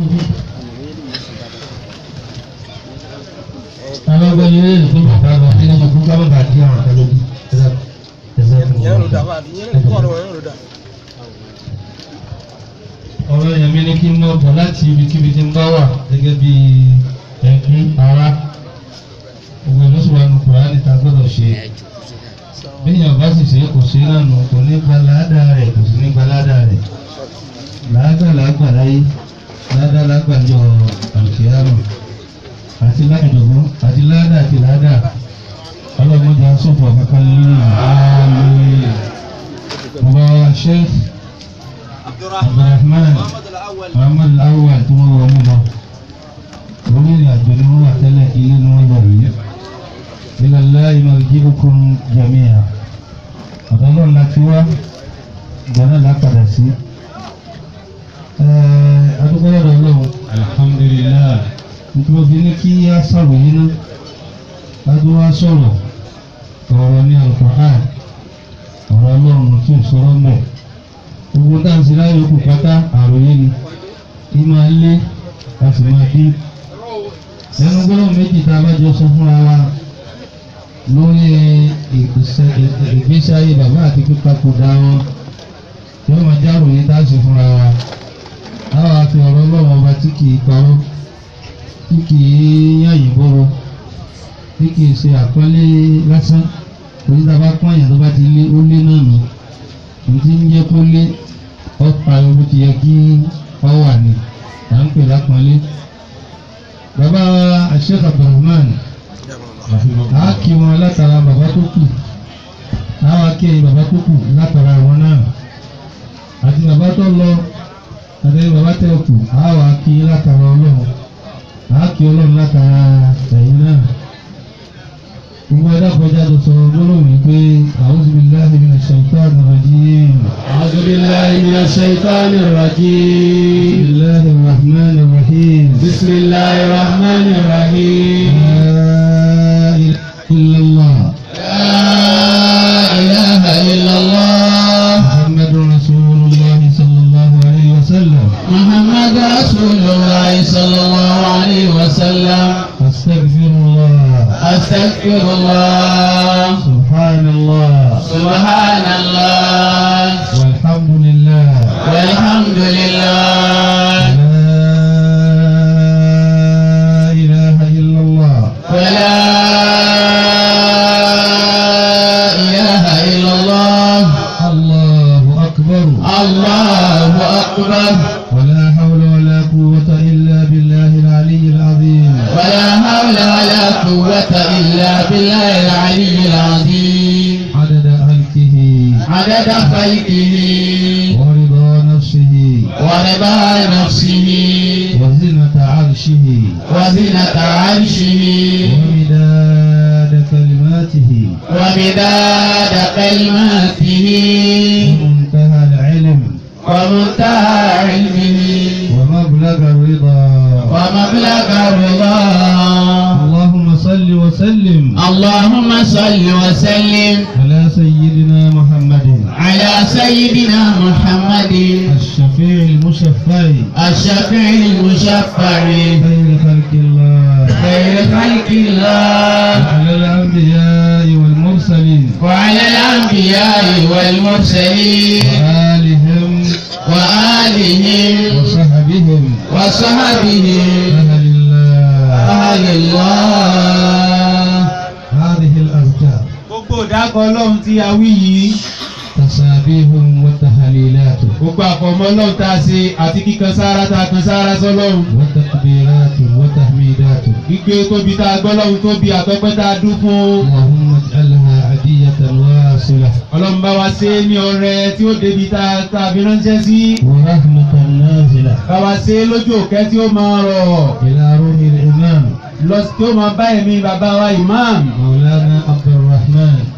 àwọn ọgbẹ́ yẹn lè fún bàbá lọ sí nínú fún kábọ̀ bá di àwọn ọ̀tá lójú ẹ̀sẹ̀ ẹ̀sẹ̀ fún ìyẹn ló dà wọn. bá ìyẹn ló kọ́ ọ̀rọ̀ yẹn ló dà. ọ̀rọ̀ yẹn mi ní kí n mọ̀ bọ̀ láti ibikíbi tí n bá wà gẹ́gẹ́ bí ẹ̀kún ara gbogbo ìmọ̀síwájú kùránì ta gbọ́dọ̀ ṣe bíyàn bá sì ṣe kò sí náà nù kò ní gba láàdá rẹ̀ kò sí ní gba láàdá rẹ̀ láàdá làágbà láyé láàdá làágbà jọ àlùkìyàmù àti láàdùnú àti láàdá àti láàdá ọlọ́mọdé asọ́fọ̀ kankan nínú àmì bàbá sheikh abdulrahman muhammad awal tí wọ́n wọ́n mú lọ orílẹ̀ àjò ni wọ́n wà tẹ́lẹ̀ ilé ni wọ́n lọ yìí ilẹ̀ láì marji'ukum jami'a ọ̀dọ́ náà láti wá ìgbà náà lápadà sí. adúgbò lọ́dọ̀ ọlọ́run alhamdulillah nítorí òbí ní kí á sọ̀rọ̀ yín náà láti wá sọ̀rọ̀ ọ̀rọ̀ ní Al-Qur'an ọ̀rọ̀ ọlọ́run tí ò sọ̀rọ̀ mọ̀ gbogbo dáǹsì láyé òkú pátá àròyé ni kí máa lé a sì máa dín ẹnu gbọ́dọ̀ méjì tá a bá jọ sọ fúnra wa lórí ìgbésí ayé bàbá àti pípapòdà wọn tí wọ́n máa járò ní dáàsì fúnra wa àwọn àfi ọ̀rọ̀ ọlọ́run ọba tí kì í parọ́ tí kì í yàyìn bọ́rọ̀ tí kì í ṣe àpọ́nlé lásán torí tá a bá pọ́n àyàn tó bá ti lé ó lé náà nù ní tí ń jẹ́ kó lé ọ̀pá ewu ti yẹ kí ọ wà ní à ń pè lápọ́nlé bàbá Sheikh Abdulrahman a kí wọn látara bàbá tó kù àwọn akéyìn bàbá tó kù látara wọn náà àti bàbá tó lọ àti bàbá tẹ kù àwọn akí látara ọlọ́run a kí ọlọ́run látara ẹ̀yìn náà gbogbo ẹ̀dá kọjá tó sọ gbólóhùn yìí pé a'udhu billahi minash shaitani rajim. أعوذ بالله من الشيطان الرجيم bismillahir rahmanir rahim. بسم الله الرحمن الرحيم la ilaha illallah. لا إله إلا الله محمد رسول الله صلى الله عليه وسلم محمد رسول الله صلى الله عليه وسلم أستغفر الله أستغفر الله سبحان الله سبحان الله والحمد لله والحمد لله لا إله إلا الله ولا إله إلا الله الله أكبر الله أكبر ولا حول ولا قوة إلا بالله العلي العظيم ولا حول ولا قوة إلا بالله العلي العظيم عدد خلقه عدد خلقه ورضا نفسه ورضا نفسه وزنة عرشه وزنة عرشه ومداد كلماته ومداد كلماته ومنتهى العلم ومنتهى علمه ومبلغ الرضا ومبلغ الرضا اللهم صل وسلم اللهم صل وسلم على سيدنا محمد على سيدنا محمد الشفيع المشفع الشفيع المشفع خير خلق الله خير خلق الله وعلى الأنبياء والمرسلين وعلى الأنبياء والمرسلين وآلهم وآلهم وصحبهم وصحبهم أهل الله أهل الله هذه الأذكار gbogbo ìdákọ̀ ọlọ́run tí a wí yìí تسابيح وتهليلات gbogbo àfọmọ́ ọlọ́run tá a ṣe àti kíkan sára tá a kan sára sọ́lọ́run وتكبيرات وتحميدات gbígbé tóbi tá a gbọ́ lọ́run tóbi àtọ́pẹ́ tá a dún fún اللهم اجعلها عدية واصلة ọlọ́run bá wa ṣe é ní ọrẹ tí ó débi tá a tá a fi ránṣẹ́ sí ورحمة نازلة bá wa ṣe é lójú òkè tí ó máa rọ̀ إلى روح الإمام lọ tí ó máa bá ẹ̀mí bàbá wa imam مولانا عبد الرحمن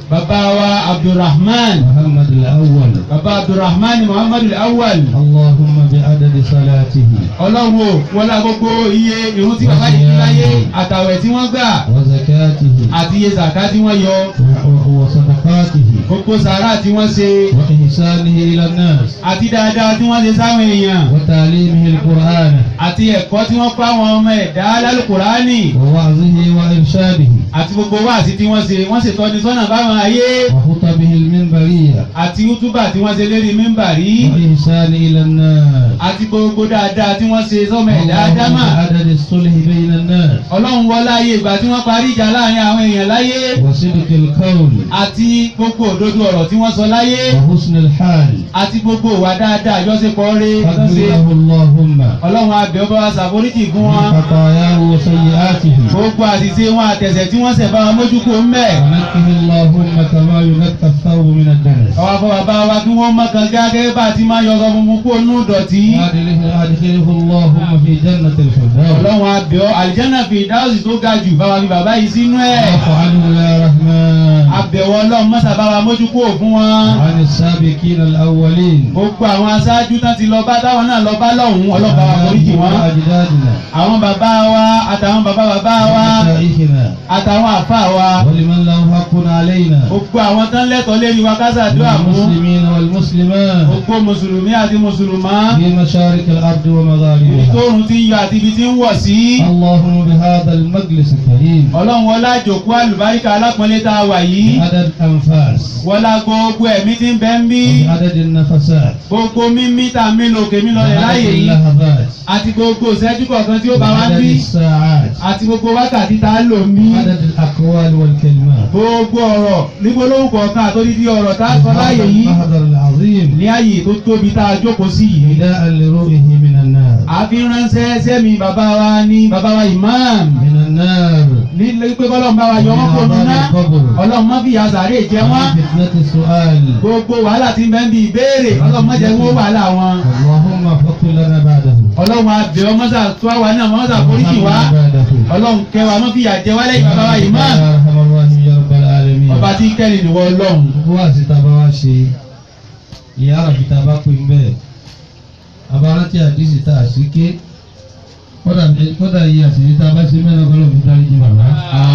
bàbá wa abdulrahman محمد الأول bàbá abdulrahman muhammadu awal اللهم بعدد صلاته ọlọ́run o wọlé gbogbo iye irun tí bàbá yìí kí láyé àtàwẹ̀ tí wọ́n gbà وزكاته àti iye zàká tí wọ́n yọ و- وصدقاته gbogbo sàárà tí wọ́n ṣe وإحسانه إلى الناس àti dáadáa tí wọ́n ṣe sáwọn èèyàn وتعليمه القرآن àti ẹ̀kọ́ tí wọ́n pa àwọn ọmọ ẹ̀dá lálùkùránì ووعظه وإرشاده àti gbogbo wáàsí tí wọ́n ṣe wọ́n ṣètò ní sọ́nà báwọn ayé وخطبه المنبرية àti útúbà tí wọ́n ṣe lérí mímbàrí وإحسانه إلى الناس àti gbogbo dáadáa tí wọ́n ṣe sọ́mọ ẹ̀dá اللهم ádámà بعدد الصلح بين الناس ọlọ́run wọlá ayé ìgbà tí wọ́n parí ìjà láàrin àwọn èèyàn láyé وصدق القول àti gbogbo òdodo ọ̀rọ̀ tí wọ́n sọ láyé وحسن الحال àti gbogbo ìwà dáadáa àjọṣepọ̀ rẹ̀ فاغفر lọ́sẹ̀ له اللهم ọlọ́run abẹ́ ọba wa ṣàforíjì fún من wọn خطاياه وسيئاته gbogbo àṣìṣe wọn àtẹ̀sẹ̀ tí wọ́n ṣẹ̀ bá wọn mójúkó ń bẹ̀. ونقه اللهم كما ينقى الثوب من الدنس àwọn afọ bàbá wa kí wọ́n mọ̀kàn gẹ́gẹ́ bá a ti máa yọ̀gọ̀ funfun kó nú dọ̀tí. وأدخله أدخله اللهم في جنة الفردوس ọlọ́run abẹ́ ọ àlìjẹ́nà fi ìdáhùsì tó ga jù bá wa fi bàbá yìí sínú ẹ̀. واعف عنه يا رحمن àbẹ̀wò ọlọ́run mọ́sà bá wa mójúkó fún wọn. وعن السابقين الأولين gbogbo àwọn aṣáájú tán ti lọ bá táwọn náà lọ bá lọ́hùn-ún ọlọ́ba wa foríjì wọn. وأجدادنا àwọn bàbá wa àtàwọn bàbá bàbá wa ومشايخنا àtàwọn àfa wa. ولمن له حق علينا gbogbo àwọn tán lẹ́tọ̀ọ́ lérí wa kásàdúrà من fún. المسلمين والمسلمات gbogbo mùsùlùmí àti mùsùlùmá. في مشارق الأرض ibi ومغاربها tóorùn ti ń yọ àti ibi tí ń wọ̀ sí. اللهم بهذا المجلس الكريم ọlọ́run wọlá jòkó àlùbáríkà alápọ̀nlé tá a wà yìí. بعدد أنفاس wọlá gbogbo ẹ̀mí tí ń bẹ ń bí. وبعدد النفسات gbogbo mímí tá a mí lòkè mí lọlẹ̀ láàyè وبعدد yìí. اللحظات àti gbogbo ìṣẹ́jú kọ̀ọ̀kan tí ó bá wá ń وعدد bí. الساعات àti gbogbo wákàtí tá a lò ń bí. وعدد الأقوال والكلمات gbogbo ọ̀rọ̀ nígbólóhùn kọ̀ọ̀kan àtòdìdí ọ̀rọ̀ tá a sọ هذا láàyè yìí. المحضر العظيم ní ààyè tó tóbi tá a jókòó sí yìí. نداء لروحه من النار àfi ránṣẹ́ sẹ́mi bàbá wa ní bàbá wa imam. من النار nílé pé bọ́lọ́run bá wa yọ wọ́n kó nu ná. ọlọ́run má fi yàtàrí jẹ wọ́n. ومن فتنة السؤال gbogbo wàhálà tí ń bẹ ń bi ìbéèrè ọlọ́run má jẹ́ wọ́n wàhálà wọn. اللهم فقل لنا بعده ọlọ́run abẹ́ ọ mọ́sà tó àwa náà mọ́sà foríjì wá. وارحمنا بعده ọlọ́run kẹwàá má fi yà jẹ wálé bàbá wa يا imam. أرحم الراحمين يا رب العالمين ọba tí kẹ́lì nìwọ ọlọ́run. wá sí taba wá ṣe ìyá àfi taba pé ń bẹ́ẹ̀ abarántí àdísì tá a sì ké kódà kódà yìí àṣírí tá a bá ṣe mẹ́rin ọgọ́rùn mi dárí jì bàbá.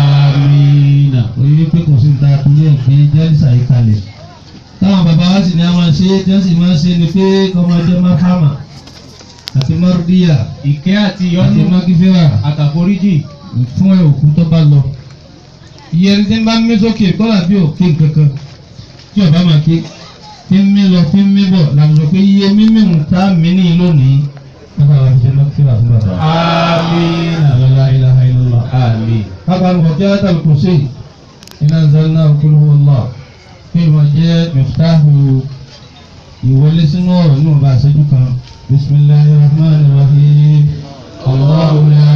amiina. orí wípé kò sí ní ta àtúnyẹ̀ ìpè jẹ́rìsà yìí kalẹ̀ táwọn bàbá wa sì ní a máa ṣe é tí wọ́n sì máa ṣe ni pé kọ́mọdé máfàmà àti márùdíyà ìkẹ́ àti àti ìyọ́nú mágífẹ́rà àtàforíjì. fún ẹ òkú tó bá lọ. iye ẹni tí ń bá mí sókè kọ́là bí òkè kankan tí ọba máa ké tí ń mí lọ tí ń mí bọ̀ làwọn sọ pé iye mímí ń ta mí ní lónìí. bàbá wa ṣe máa kíra fún bàbá. amiina. la ilaha illallah. àmín. bàbá mi kò jẹ́ àtàlù kò sí iná zanna kúlú wọlá kí wọ́n jẹ́ miftahu ìwọlé sínú ọ̀rọ̀ inú ọba àṣẹjú kan bisimilahi rahman rahim allahu la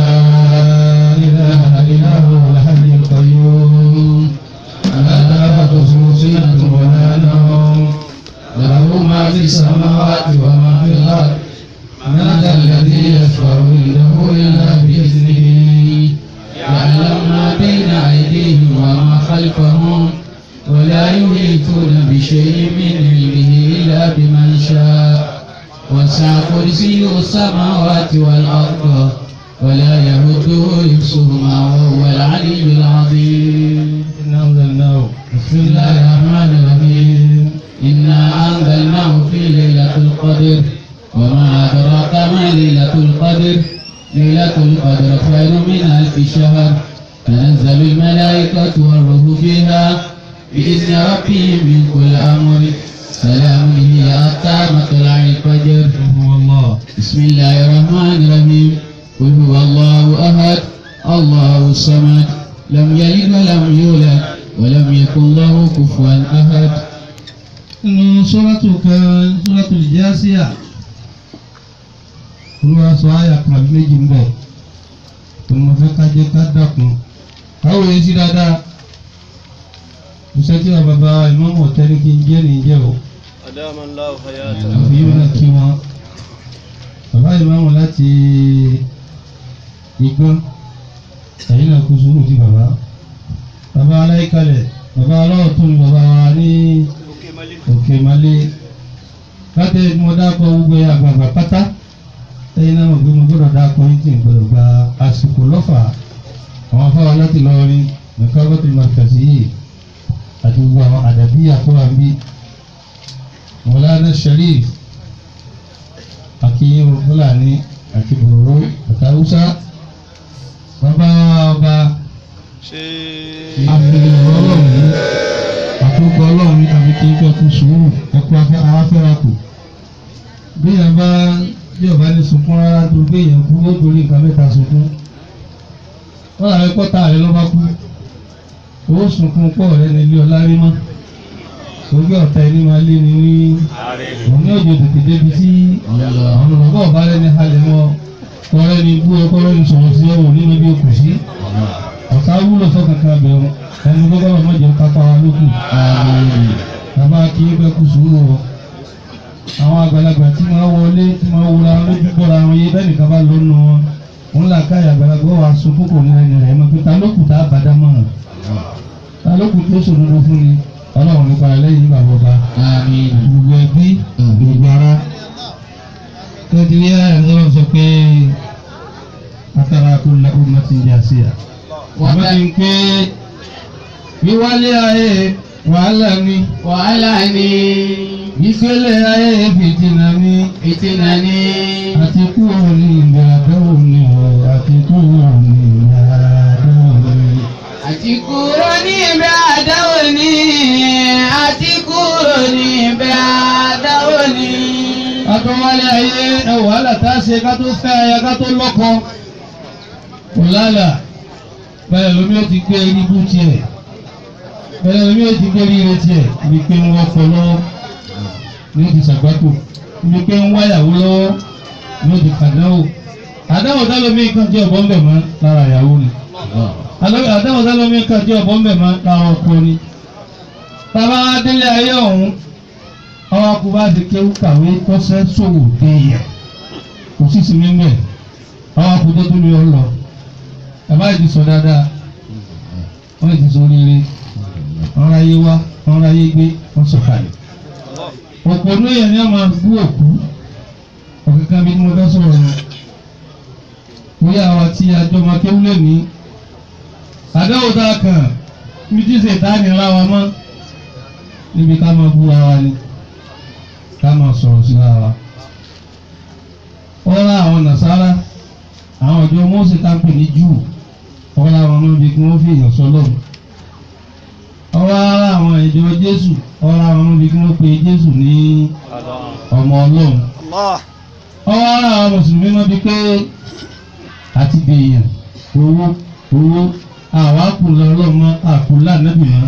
ilaha illa huwa alhayyul qayyum la ta'khudhuhu sinatun wa la nawm lahu ma fi samawati wa ma fi al-ard man dha alladhi yashfa'u indahu illa bi'iznihi يعلم ما بين أيديهم وما خلفهم ولا يحيطون بشيء من علمه إلا بمن شاء وسع كرسيه السماوات والأرض ولا يهده حفظهما وهو العلي العظيم إنا أنزلناه بسم بسم الله الله الرحمن الرحيم إنا أنزلناه في ليلة القدر وما أدراك ما ليلة القدر ليلة القدر خير من ألف شهر تنزل الملائكة والروح فيها بإذن ربهم من كل أمر سلام هي حتى مطلع الفجر هو الله بسم الله الرحمن الرحيم قل هو الله أحد الله الصمد لم يلد ولم يولد ولم يكن له كفوا أحد inú sọ́ràtù kan sọ́ràtù Jásíà olúwa sọ àyà kan àbí méjì ń bẹ̀ tó mo fẹ́ ká jẹ́ ká dàkún káwọ́ yẹn sí dáadáa iṣẹ́ tí wàá bàbá ìmọ̀mọ̀ ọ̀tẹ́ni kí n jẹ́ ní jẹ́ o أدام الله حياته àfi yóò náà kí wọn bàbá ìmọ̀mọ̀ láti igbọ́n ẹ̀yìn náà kú sùúrù ti bàbá bàbá aláìkalẹ̀ bàbá ọlọ́wọ́ tó ní bàbá wa ní òkè malé láti mo dákọ̀ gbogbo àgbààgbà pátá lẹ́yìn náà mo gbé mo gbọ́dọ̀ dákọ̀ yín tí n gbọ́dọ̀ gba àsìkò lọ́fà àwọn afáwa láti lọ rí nǹkan bọ́tò mọ̀tàsí yìí àti gbogbo àwọn àdàbí àkọ́wà ń bí mọ̀lánà sharif akínyìn fúlàní àti bòrò àtàwùsá bàbá wa ọba ṣe àfihàn ọlọ́run yìí àkókò ọlọ́run ní tàbí kí n fẹ́ kú sùúrù ẹ̀kú afẹ́ra kù bí yẹn bá bí ọba ní sunkún rárá tó gbé yẹn kú ó torí nǹkan mẹ́ta sunkún wọ́n làwọn ẹ̀kọ́ tá rẹ lọ́ba kú ó sunkún pọ̀ rẹ ní ilé ọlá rí mọ́ ògbé ọ̀tá ẹni máa lé ní ní òun ní òjò tètè débi tí àwọn olùkọ́ ọ̀bá rẹ ní halẹ̀ mọ́ kọ́rẹ́ ní bú ẹ kọ́rẹ́ ní sọ̀rọ̀ sí ẹ̀wọ̀n nínú bí o kù sí ọ̀tá wúlò sọ́kàkà bẹ̀rù ẹni gbọ́dọ̀ ọmọ jẹun kápá wa lókù bàbá kí n bẹ́ kú sùúrù o àwọn àgbàlagbà tí wọ́n wọlé tí wọ́n wúra lójú bọ́ra wọn yé bẹ́ẹ̀ nìkan bá lọ nù wọn òun là káyà àgbàlagbà wà sunkún kò ní ẹni rẹ̀ mọ́ pé ta ló kù tá a bá dá mọ̀ràn ta ló kù tó sòdodo fún ni ọlọ́run nípa ẹlẹ́yìn nígbà bọ́ba Àmín. gbogbo ẹbí gbogbo ara tẹ́tí ní ayé ọlọ́run sọ pé atara kó lẹ ọmọ ti di àṣeyà wọ́n ti ń pé wíwálé ayé wàhálà ni Wàhálà ni ìgbélé ayé fìtínà ni ìtìnà ni àti kúrò ní ìgbà àdáwò ni o àti kúrò ní ìgbà àdáwò ni. àti kúrò níbẹ̀ àdáwò ni àti kúrò níbẹ̀ àdáwò ni. atọ́wálé ayé ẹ wàhálà tá a ṣe ká tó fẹ́ aya ká tó lọ́kọ kò lálà bẹ́ẹ̀ lómi ó ti gbé irú tiẹ̀ bẹ́ẹ̀ lómi ó ti gbé rírẹ tiẹ̀ ibi pé ń wọ́pọ̀ lọ́wọ́ ní ó ti ṣàgbákò ibi pé ń wáyàwó lọ́wọ́ ní ó ti kàdáwò àdáwò dálómi kan jẹ́ ọ̀bọ̀n bẹ̀ mọ́ lára ìyàwó ni àdáwò dálómi kan jẹ́ ọ̀bọ̀n bẹ̀ mọ́ lára ọkọ ni bàbá délé ayé ọ̀hún àwọn akú bá ti kéwú kàwé kọ́sẹ́ sòwò déyà kò sí sinmi mẹ́ àwọn akú tó tó lè ọ lọ bàbá yìí ti sọ dáadáa wọ́n yìí ti sọ rere wọ́n ráyé wá wọ́n ráyé gbé wọ́n sọ kalẹ̀ ọ̀pọ̀ ní èèyàn ni a máa bú òkú ọ̀kankan bí mo fẹ́ sọ̀rọ̀ ni bóyá àwa tí àjọ máa kéwú lè ní àdáwò tá a kàn bí tí ṣètá ni ra wa mọ́ níbi ká máa búra wa ni ká máa sọ̀rọ̀ síra wa. Wọ́n rá àwọn nàṣàrà àwọn ọ̀dọ́ Mósè ká ń pè ní Júù wọ́n rá àwọn ọmọbi kí wọ́n fi èèyàn sọ́lọ̀. Wọ́n rá àwọn ìjọ Jésù wọ́n rá àwọn ọmọbi kí wọ́n pe Jésù ní ọmọ Ọlọ́run. Allah. Wọ́n rá àwọn Mùsùlùmí náà bí pé àti dèèyàn owó owó àwọn àkùnlé ọlọ́mọ àkùnlé ànábì mọ́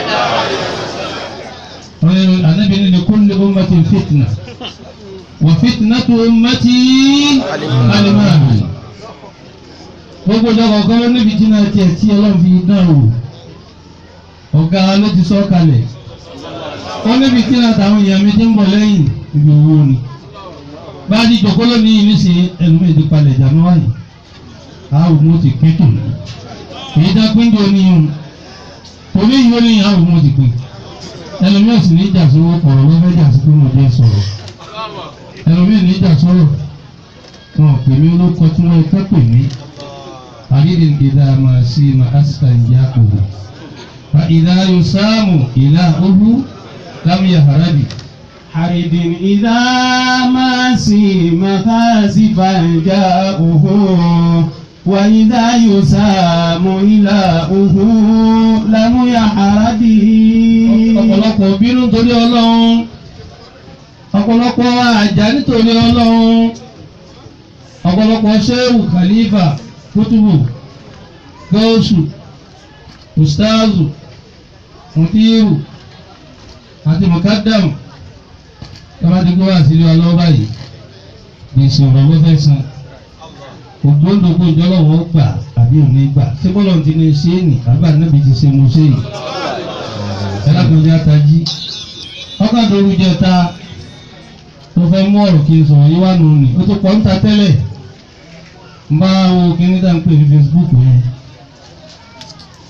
anabi ni li kulli ummatin fitna wa fitnatu ummati alimami gbogbo ìjọba ọgọ́rọ́ níbi tí náà tiẹ̀ tí ọlọ́run fi dán o ọ̀gá wa ló ti sọ kalẹ̀ ó níbi tí náà táwọn èèyàn mi ti ń bọ̀ lẹ́yìn ibi owó ni bá a di jòkó lónìí nísìnyí ẹlòmíì ti palẹ̀ ìjàmbá wáyé àwọn ọmọ ti pín tòun èyí dá pín jò ní ìhun torí ìhun ní àwọn ọmọ ti pín ẹlòmíì sì ní ìjà sówó ọ̀rọ̀ ló fẹ́ jà sí pé mo jẹ́ sọ̀rọ̀ ẹlòmíì ní ìjà sọ̀rọ̀ wọn pè mí olóko tí wọ́n fẹ́ pè mí àrídì ìdá máa sí ma asita ìyá òhù fa ìdá yóò sáàmù ìlà òhù lámìyà harabi. حرد إذا ما سيم خاسفا جاءه وإذا يسام إلهه لم يحرد ọ̀pọ̀lọpọ̀ bínú torí ọlọ́run ọ̀pọ̀lọpọ̀ àjà nítorí ọlọ́run ọ̀pọ̀lọpọ̀ ṣéwù khalifa kútùbù gọ́ọ̀sù ustaazu mutiru àti mukadamu tọ́ba ti gbé wá sílé ọlọ́wọ́ báyìí gbèsè ọ̀rọ̀ ló fẹ́ san ògbóǹdògbò ìjọlọ́wọ́ gbà àbí òní gbà ṣé bọ́lọ̀ ti ní ṣe é nì àbá níbi ti ṣe mo ṣe yìí ẹlẹ́kùnrin atají ọkàn tó rú jẹta tó fẹ́ mú ọ̀rọ̀ kí n sọ̀rọ̀ yìí wà nù ní o tó pọ̀ ń ta tẹ́lẹ̀ ń bá wo kíní tá n pè ní Facebook yẹn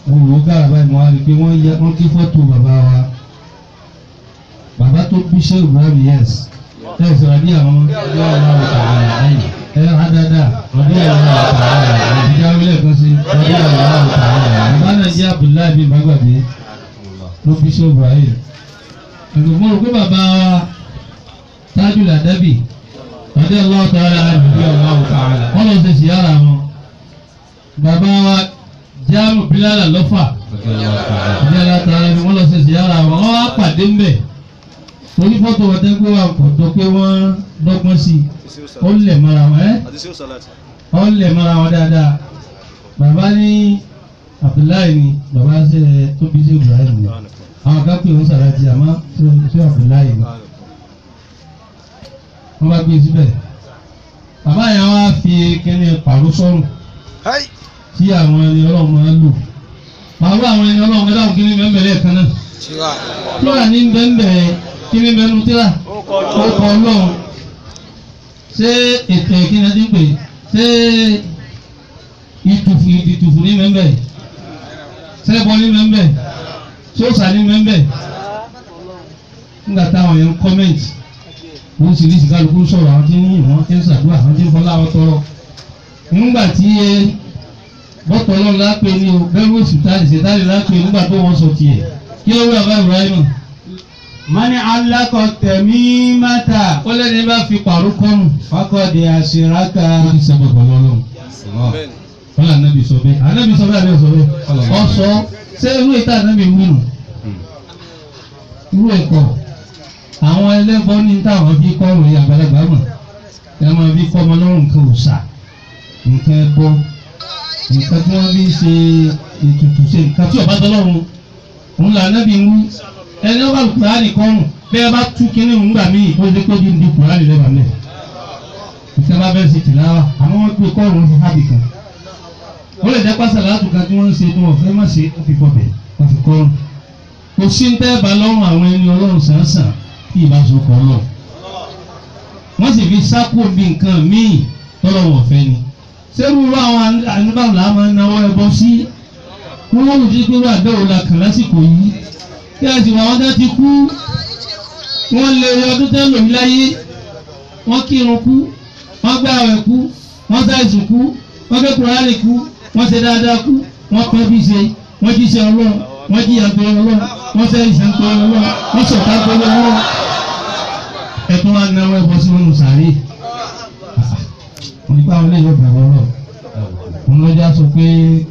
mo wò ó gára báyìí mo wá rí i pé wọ́n yẹ wọ́n kí fọ́tò bàbá wa bàbá tó bí ṣé Ibrahim yes ẹ sọ̀rọ̀ ní àwọn ọjọ́ ọ̀la ọ̀tà àlàyé ẹ adada ọdún ọ̀la ọ̀tà àlàyé ìjà wílẹ̀ kan sí ọdún ọ̀la ọ̀tà àlàyé bàbá náà jẹ́ Abdullahi bin Bagbabe ló bí ṣé Ibrahim ẹ̀gbọ́n mo rò pé bàbá wa tájú làdábì ọdún ọ̀la ọ̀tà àlàyé wọ́n lọ ṣe ṣìyára wọn bàbá wa jáàmù bílálà lọ́fà ìjọba tààrà ni wọ́n lọ ṣe ṣìyára wọn wọ́n wá pàdé ńbẹ̀ torí fọ́tò wọn tẹ́ pé wà kò jọ pé wọ́n dọ́gbọ́n sí i ó lẹ̀ mọ́ra wọn ẹ́ àti sí òsàlátì. ó lẹ̀ mọ́ra wọn dáadáa bàbá ní Abdullahi ni bàbá ṣe tó bí sí Ibrahim ni àwọn kan pè wọ́n sàràjì àmọ́ ṣé Abdullahi ni wọ́n bá gbé síbẹ̀ bàbá yẹn wá fi kíní pàrọ̀ sọ́rùn tí àwọn ẹni ọlọ́run máa ń lò pàrọ̀ àwọn ẹni ọlọ́run ẹ̀dá òkè ní bẹ́ẹ̀ lẹ́ẹ̀kan náà tíra ní bẹ́ẹ̀ kí ní bẹ́ẹ̀ nu tíra ó kọ ọlọ́run ṣé ètò ìkíni ti ń pè ṣé ìtùfù ìtùfù ní bẹ́ẹ̀ ṣé ẹbọ ní bẹ́ẹ̀ ṣé òòṣà ní bẹ́ẹ̀ nígbà táwọn yẹn ń kọ́mẹ̀ntì wọ́n sì ní sìkálukú sọ̀rọ̀ àwọn tí ń yìn wọ́n tí ń ṣàdúrà àwọn tí ń fọlá àwọn tọrọ nígbà tí bọ́tọ̀ ọlọ́run lápẹ́ ní o bẹ́ẹ̀ wọ́n sùtárì ṣètárì lápẹ́ nígbà tó wọ́n sọ tiẹ̀ kí ló wí àbá Ibrahim mani alakọ tẹ̀mí mata ó lẹ́ni bá fi pàrọ̀ kọ́nù fakọ̀dé àṣíraka. ó ti sẹ́gbọ̀ pẹ̀lú ọlọ́run bẹ́ẹ̀ni wọ́n lé ànábì sọ bẹ́ẹ̀ ànábì sọ bẹ́ẹ̀ ànábì sọ bẹ́ẹ̀ ọ sọ ṣé irú ìta ànábì wí nù irú ẹ̀kọ́ àwọn ẹlẹ́bọ ní táwọn fi kọ́ ọ̀rọ̀ yìí àgbàlagbà mọ̀ ẹ máa fi kọ́ ọmọ lọ́rùn nǹkan òòṣà nǹkan ẹbọ nǹkan tí wọ́n fi ń ṣe ètùtù ṣe nǹkan tí ọba tọ́lọ́run òun là nábì ń wí ẹni ọba kùránì kọ́rùn bẹ́ẹ̀ bá tú kínní òun gbà míì ó ṣe pé bí ndí kùránì lẹ́bàá mẹ́ ìṣẹ́ bá fẹ́ ṣe tìláwà àmọ́ wọ́n gbé kọ́rùn fi hábì kan ó lè jẹ́ pásá láàtù kan tí wọ́n ń ṣe tí wọ́n fẹ́ má ṣe ó fi bọ̀ bẹ̀ wọ́n fi kọ́rùn kò sí ń tẹ́ bá lọ́rùn àwọn ẹni ọlọ́run sàn-sàn kí ìbá so kọ́ lọ wọ́n sì fi sákò bí nǹkan míì tọ́lọ́wọ̀n fẹ́ ni sẹ́rù rú àwọn àníbàwò là máa ń náwó ẹbọ sí wọ́n wọ́n lòdì pé wọ́n àbẹ̀wò la kàn lásìkò yìí kí a sì wọ́n àwọn tó ti kú wọ́n lé ọdún tẹ́ lòmí láyé wọ́n kírun kú wọ́n gbé àwẹ̀ kú wọ́n ṣàìsùn kú wọ́n gbé kùránì kú wọ́n ṣe dáadáa kú wọ́n pẹ́ bí ṣe wọ́n jí ṣe ọlọ́run wọ́n jí àgbẹ̀ ọlọ́run wọ́n ṣe ìṣẹ́ ńpẹ́ ọlọ́run wọ́n ṣọ̀tá pẹ́ ọlọ́run ẹ̀tún wa náwó ẹbọ sí wọn sàárè wọ́n ní báwọn lè yọ bẹ̀rẹ̀ ọlọ́run òun lọ́jà sọ pé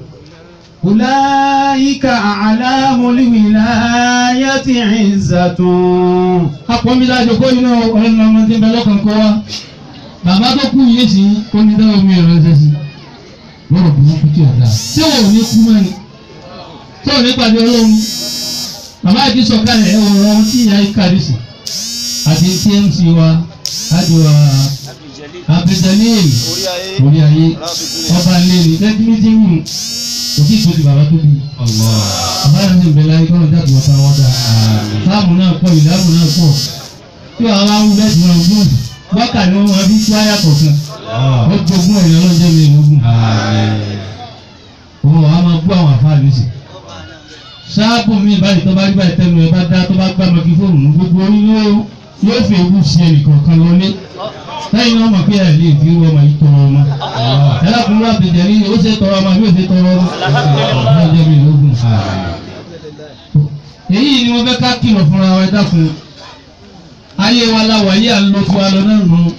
Ulaika a'lamul wilayati izzatun. apọ̀nbílájọ kó iná ọ̀rọ̀ ọmọ tí ń bẹ lọ́kàn kó wa bàbá tó kú yìí sí kó ní dáwọ́ mi rẹ̀ ṣe sí lọ́rọ̀ bí wọ́n kú tí ọ̀dà tí wọn ò ní kú mọ́ni tí wọn ò ní pàdé ọlọ́run bàbá yìí ti sọ̀kalẹ̀ ẹ̀ wọ̀rọ̀ ohun tí ìyá yìí kàrí sí àti tmc wa ájò abduljalil orí ayé orí ayé rásùkú ọba ilé ní tẹ́tí méjì wù kò tí ì tó di bàbá tó bí bàbá yẹn ti bẹ̀rẹ̀ ayé kọ́nà jáde wọ́n tán wọ́n dá sáàmù náà pọ̀ ìdáàbò náà pọ̀ tí wàá wá wú bẹ́ẹ̀ tí wọ́n gbọ́n wákà ni wọ́n máa fi tú àyà kọ̀ọ̀kan ó jogún ẹ̀yọ́ lọ́jọ́ mi lógún òun wàá máa bú àwọn àfáà lóṣì sáàbù mi báyìí tó bá rí báyìí tẹnu ẹ bá dá tó bá gbá mọ́kí fóònù mú gbogbo orí yóò yóò fi ewu sí ẹnì kọ̀ọ̀kan lọlé lẹ́yìn náà mọ̀ pé ẹ̀ lè fi ọmọ yìí tọrọ ọmọ ẹ lákùnrin wà bìjẹ́ ní ó ṣe tọrọ ọmọ yóò ṣe tọrọ ọmọ lọ́jọ́ mi lógún èyí ni mo fẹ́ ká kìlọ̀ fúnra wa ẹ dákun ayé wa la wà yí à ń lo tiwa lọ náà nù.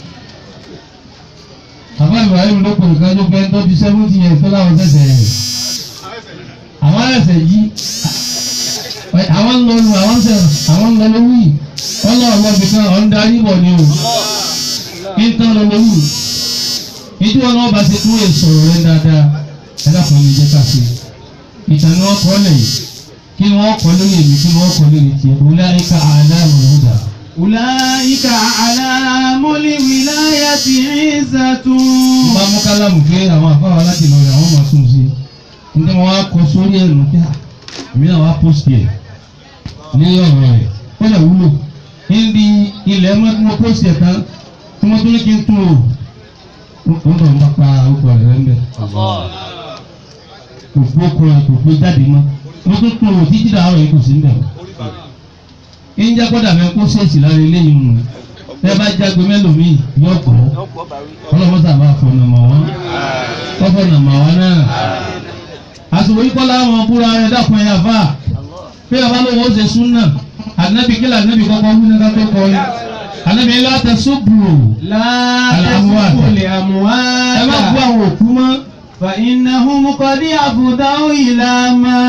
bàbá Ibrahim ló pè nǹkan tó fẹ́ tó di seventy years tó láwọn ṣẹ̀ṣẹ̀ àwọn ẹ̀ṣẹ̀ yí àwọn ń lọ lu àwọn ṣẹ̀ àwọn ń lọ lówù yìí wọ́n lọ ọ̀gbọ́n bí kan ọ̀ ń darí bọ̀ ni o kí n tán lọ lówù ìdí wọn náà bá ṣe kúrò sọ̀rọ̀ rẹ dáadáa ẹ dákun ní jẹ́ ká ṣe ìtàn ni wọ́n kọ́ lẹ̀ yìí kí ni wọ́n kọ́ lórí èmi kí ni wọ́n kọ́ lórí tiẹ̀ ulaika a'lamul huda. Ulaika a'lamul wilayati izzatun. bá mú kálámù pé àwọn àfáwà láti lọ rẹ̀ àwọn máa tún un sí i nígbà wọn wá kọ sórí ẹ̀rù pé à èmi náà wá pósìtì ẹ̀ ní ọ̀rọ̀ rẹ̀ ó lè wúlò níbi ilẹ̀ mọ́ tí mo pósìtì ẹ̀ tán tí mo tún ní kí n tún o ó ń bọ̀ ń bá pa orúkọ rẹ̀ ń bẹ̀. kò gbó kọ́ ẹ kò gbé jáde mọ́ wọ́n tún tún òwò títí dàárọ̀ yìí kò sí níbẹ̀. ń jẹ́ kọ́dà mẹ́ kó ṣèèṣì lára eléyìí nù ẹ bá jágbe mẹ́lòmíì yọ gbọ́ ọlọ́mọ́sà bá fọ̀nà mọ̀ wọ́n kọ́fọ̀nà mọ̀ wọ́n náà. àsìkò yìí kọ́lá wọn búra rẹ̀ dákun ẹ̀yà fà bí ọba lówó ṣe súnà ànábì kí lànábì kọ́kọ́ wí nígbà tó kọ́ ni ànábì ńlá tẹ sóbùrù látẹ̀sùkú lè ẹ má bú àmúwádà. àwọn òkú mọ́. فإنهم قد أفضوا إلى ما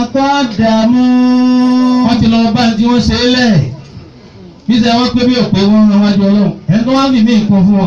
قدموا wọ́n ti lọ bá tí wọ́n ṣe é lẹ̀ bí sẹ́ wọ́n pé bí òpè wọn rán wájú ọlọ́run ẹni tó wá fi mí nǹkan fún wọn.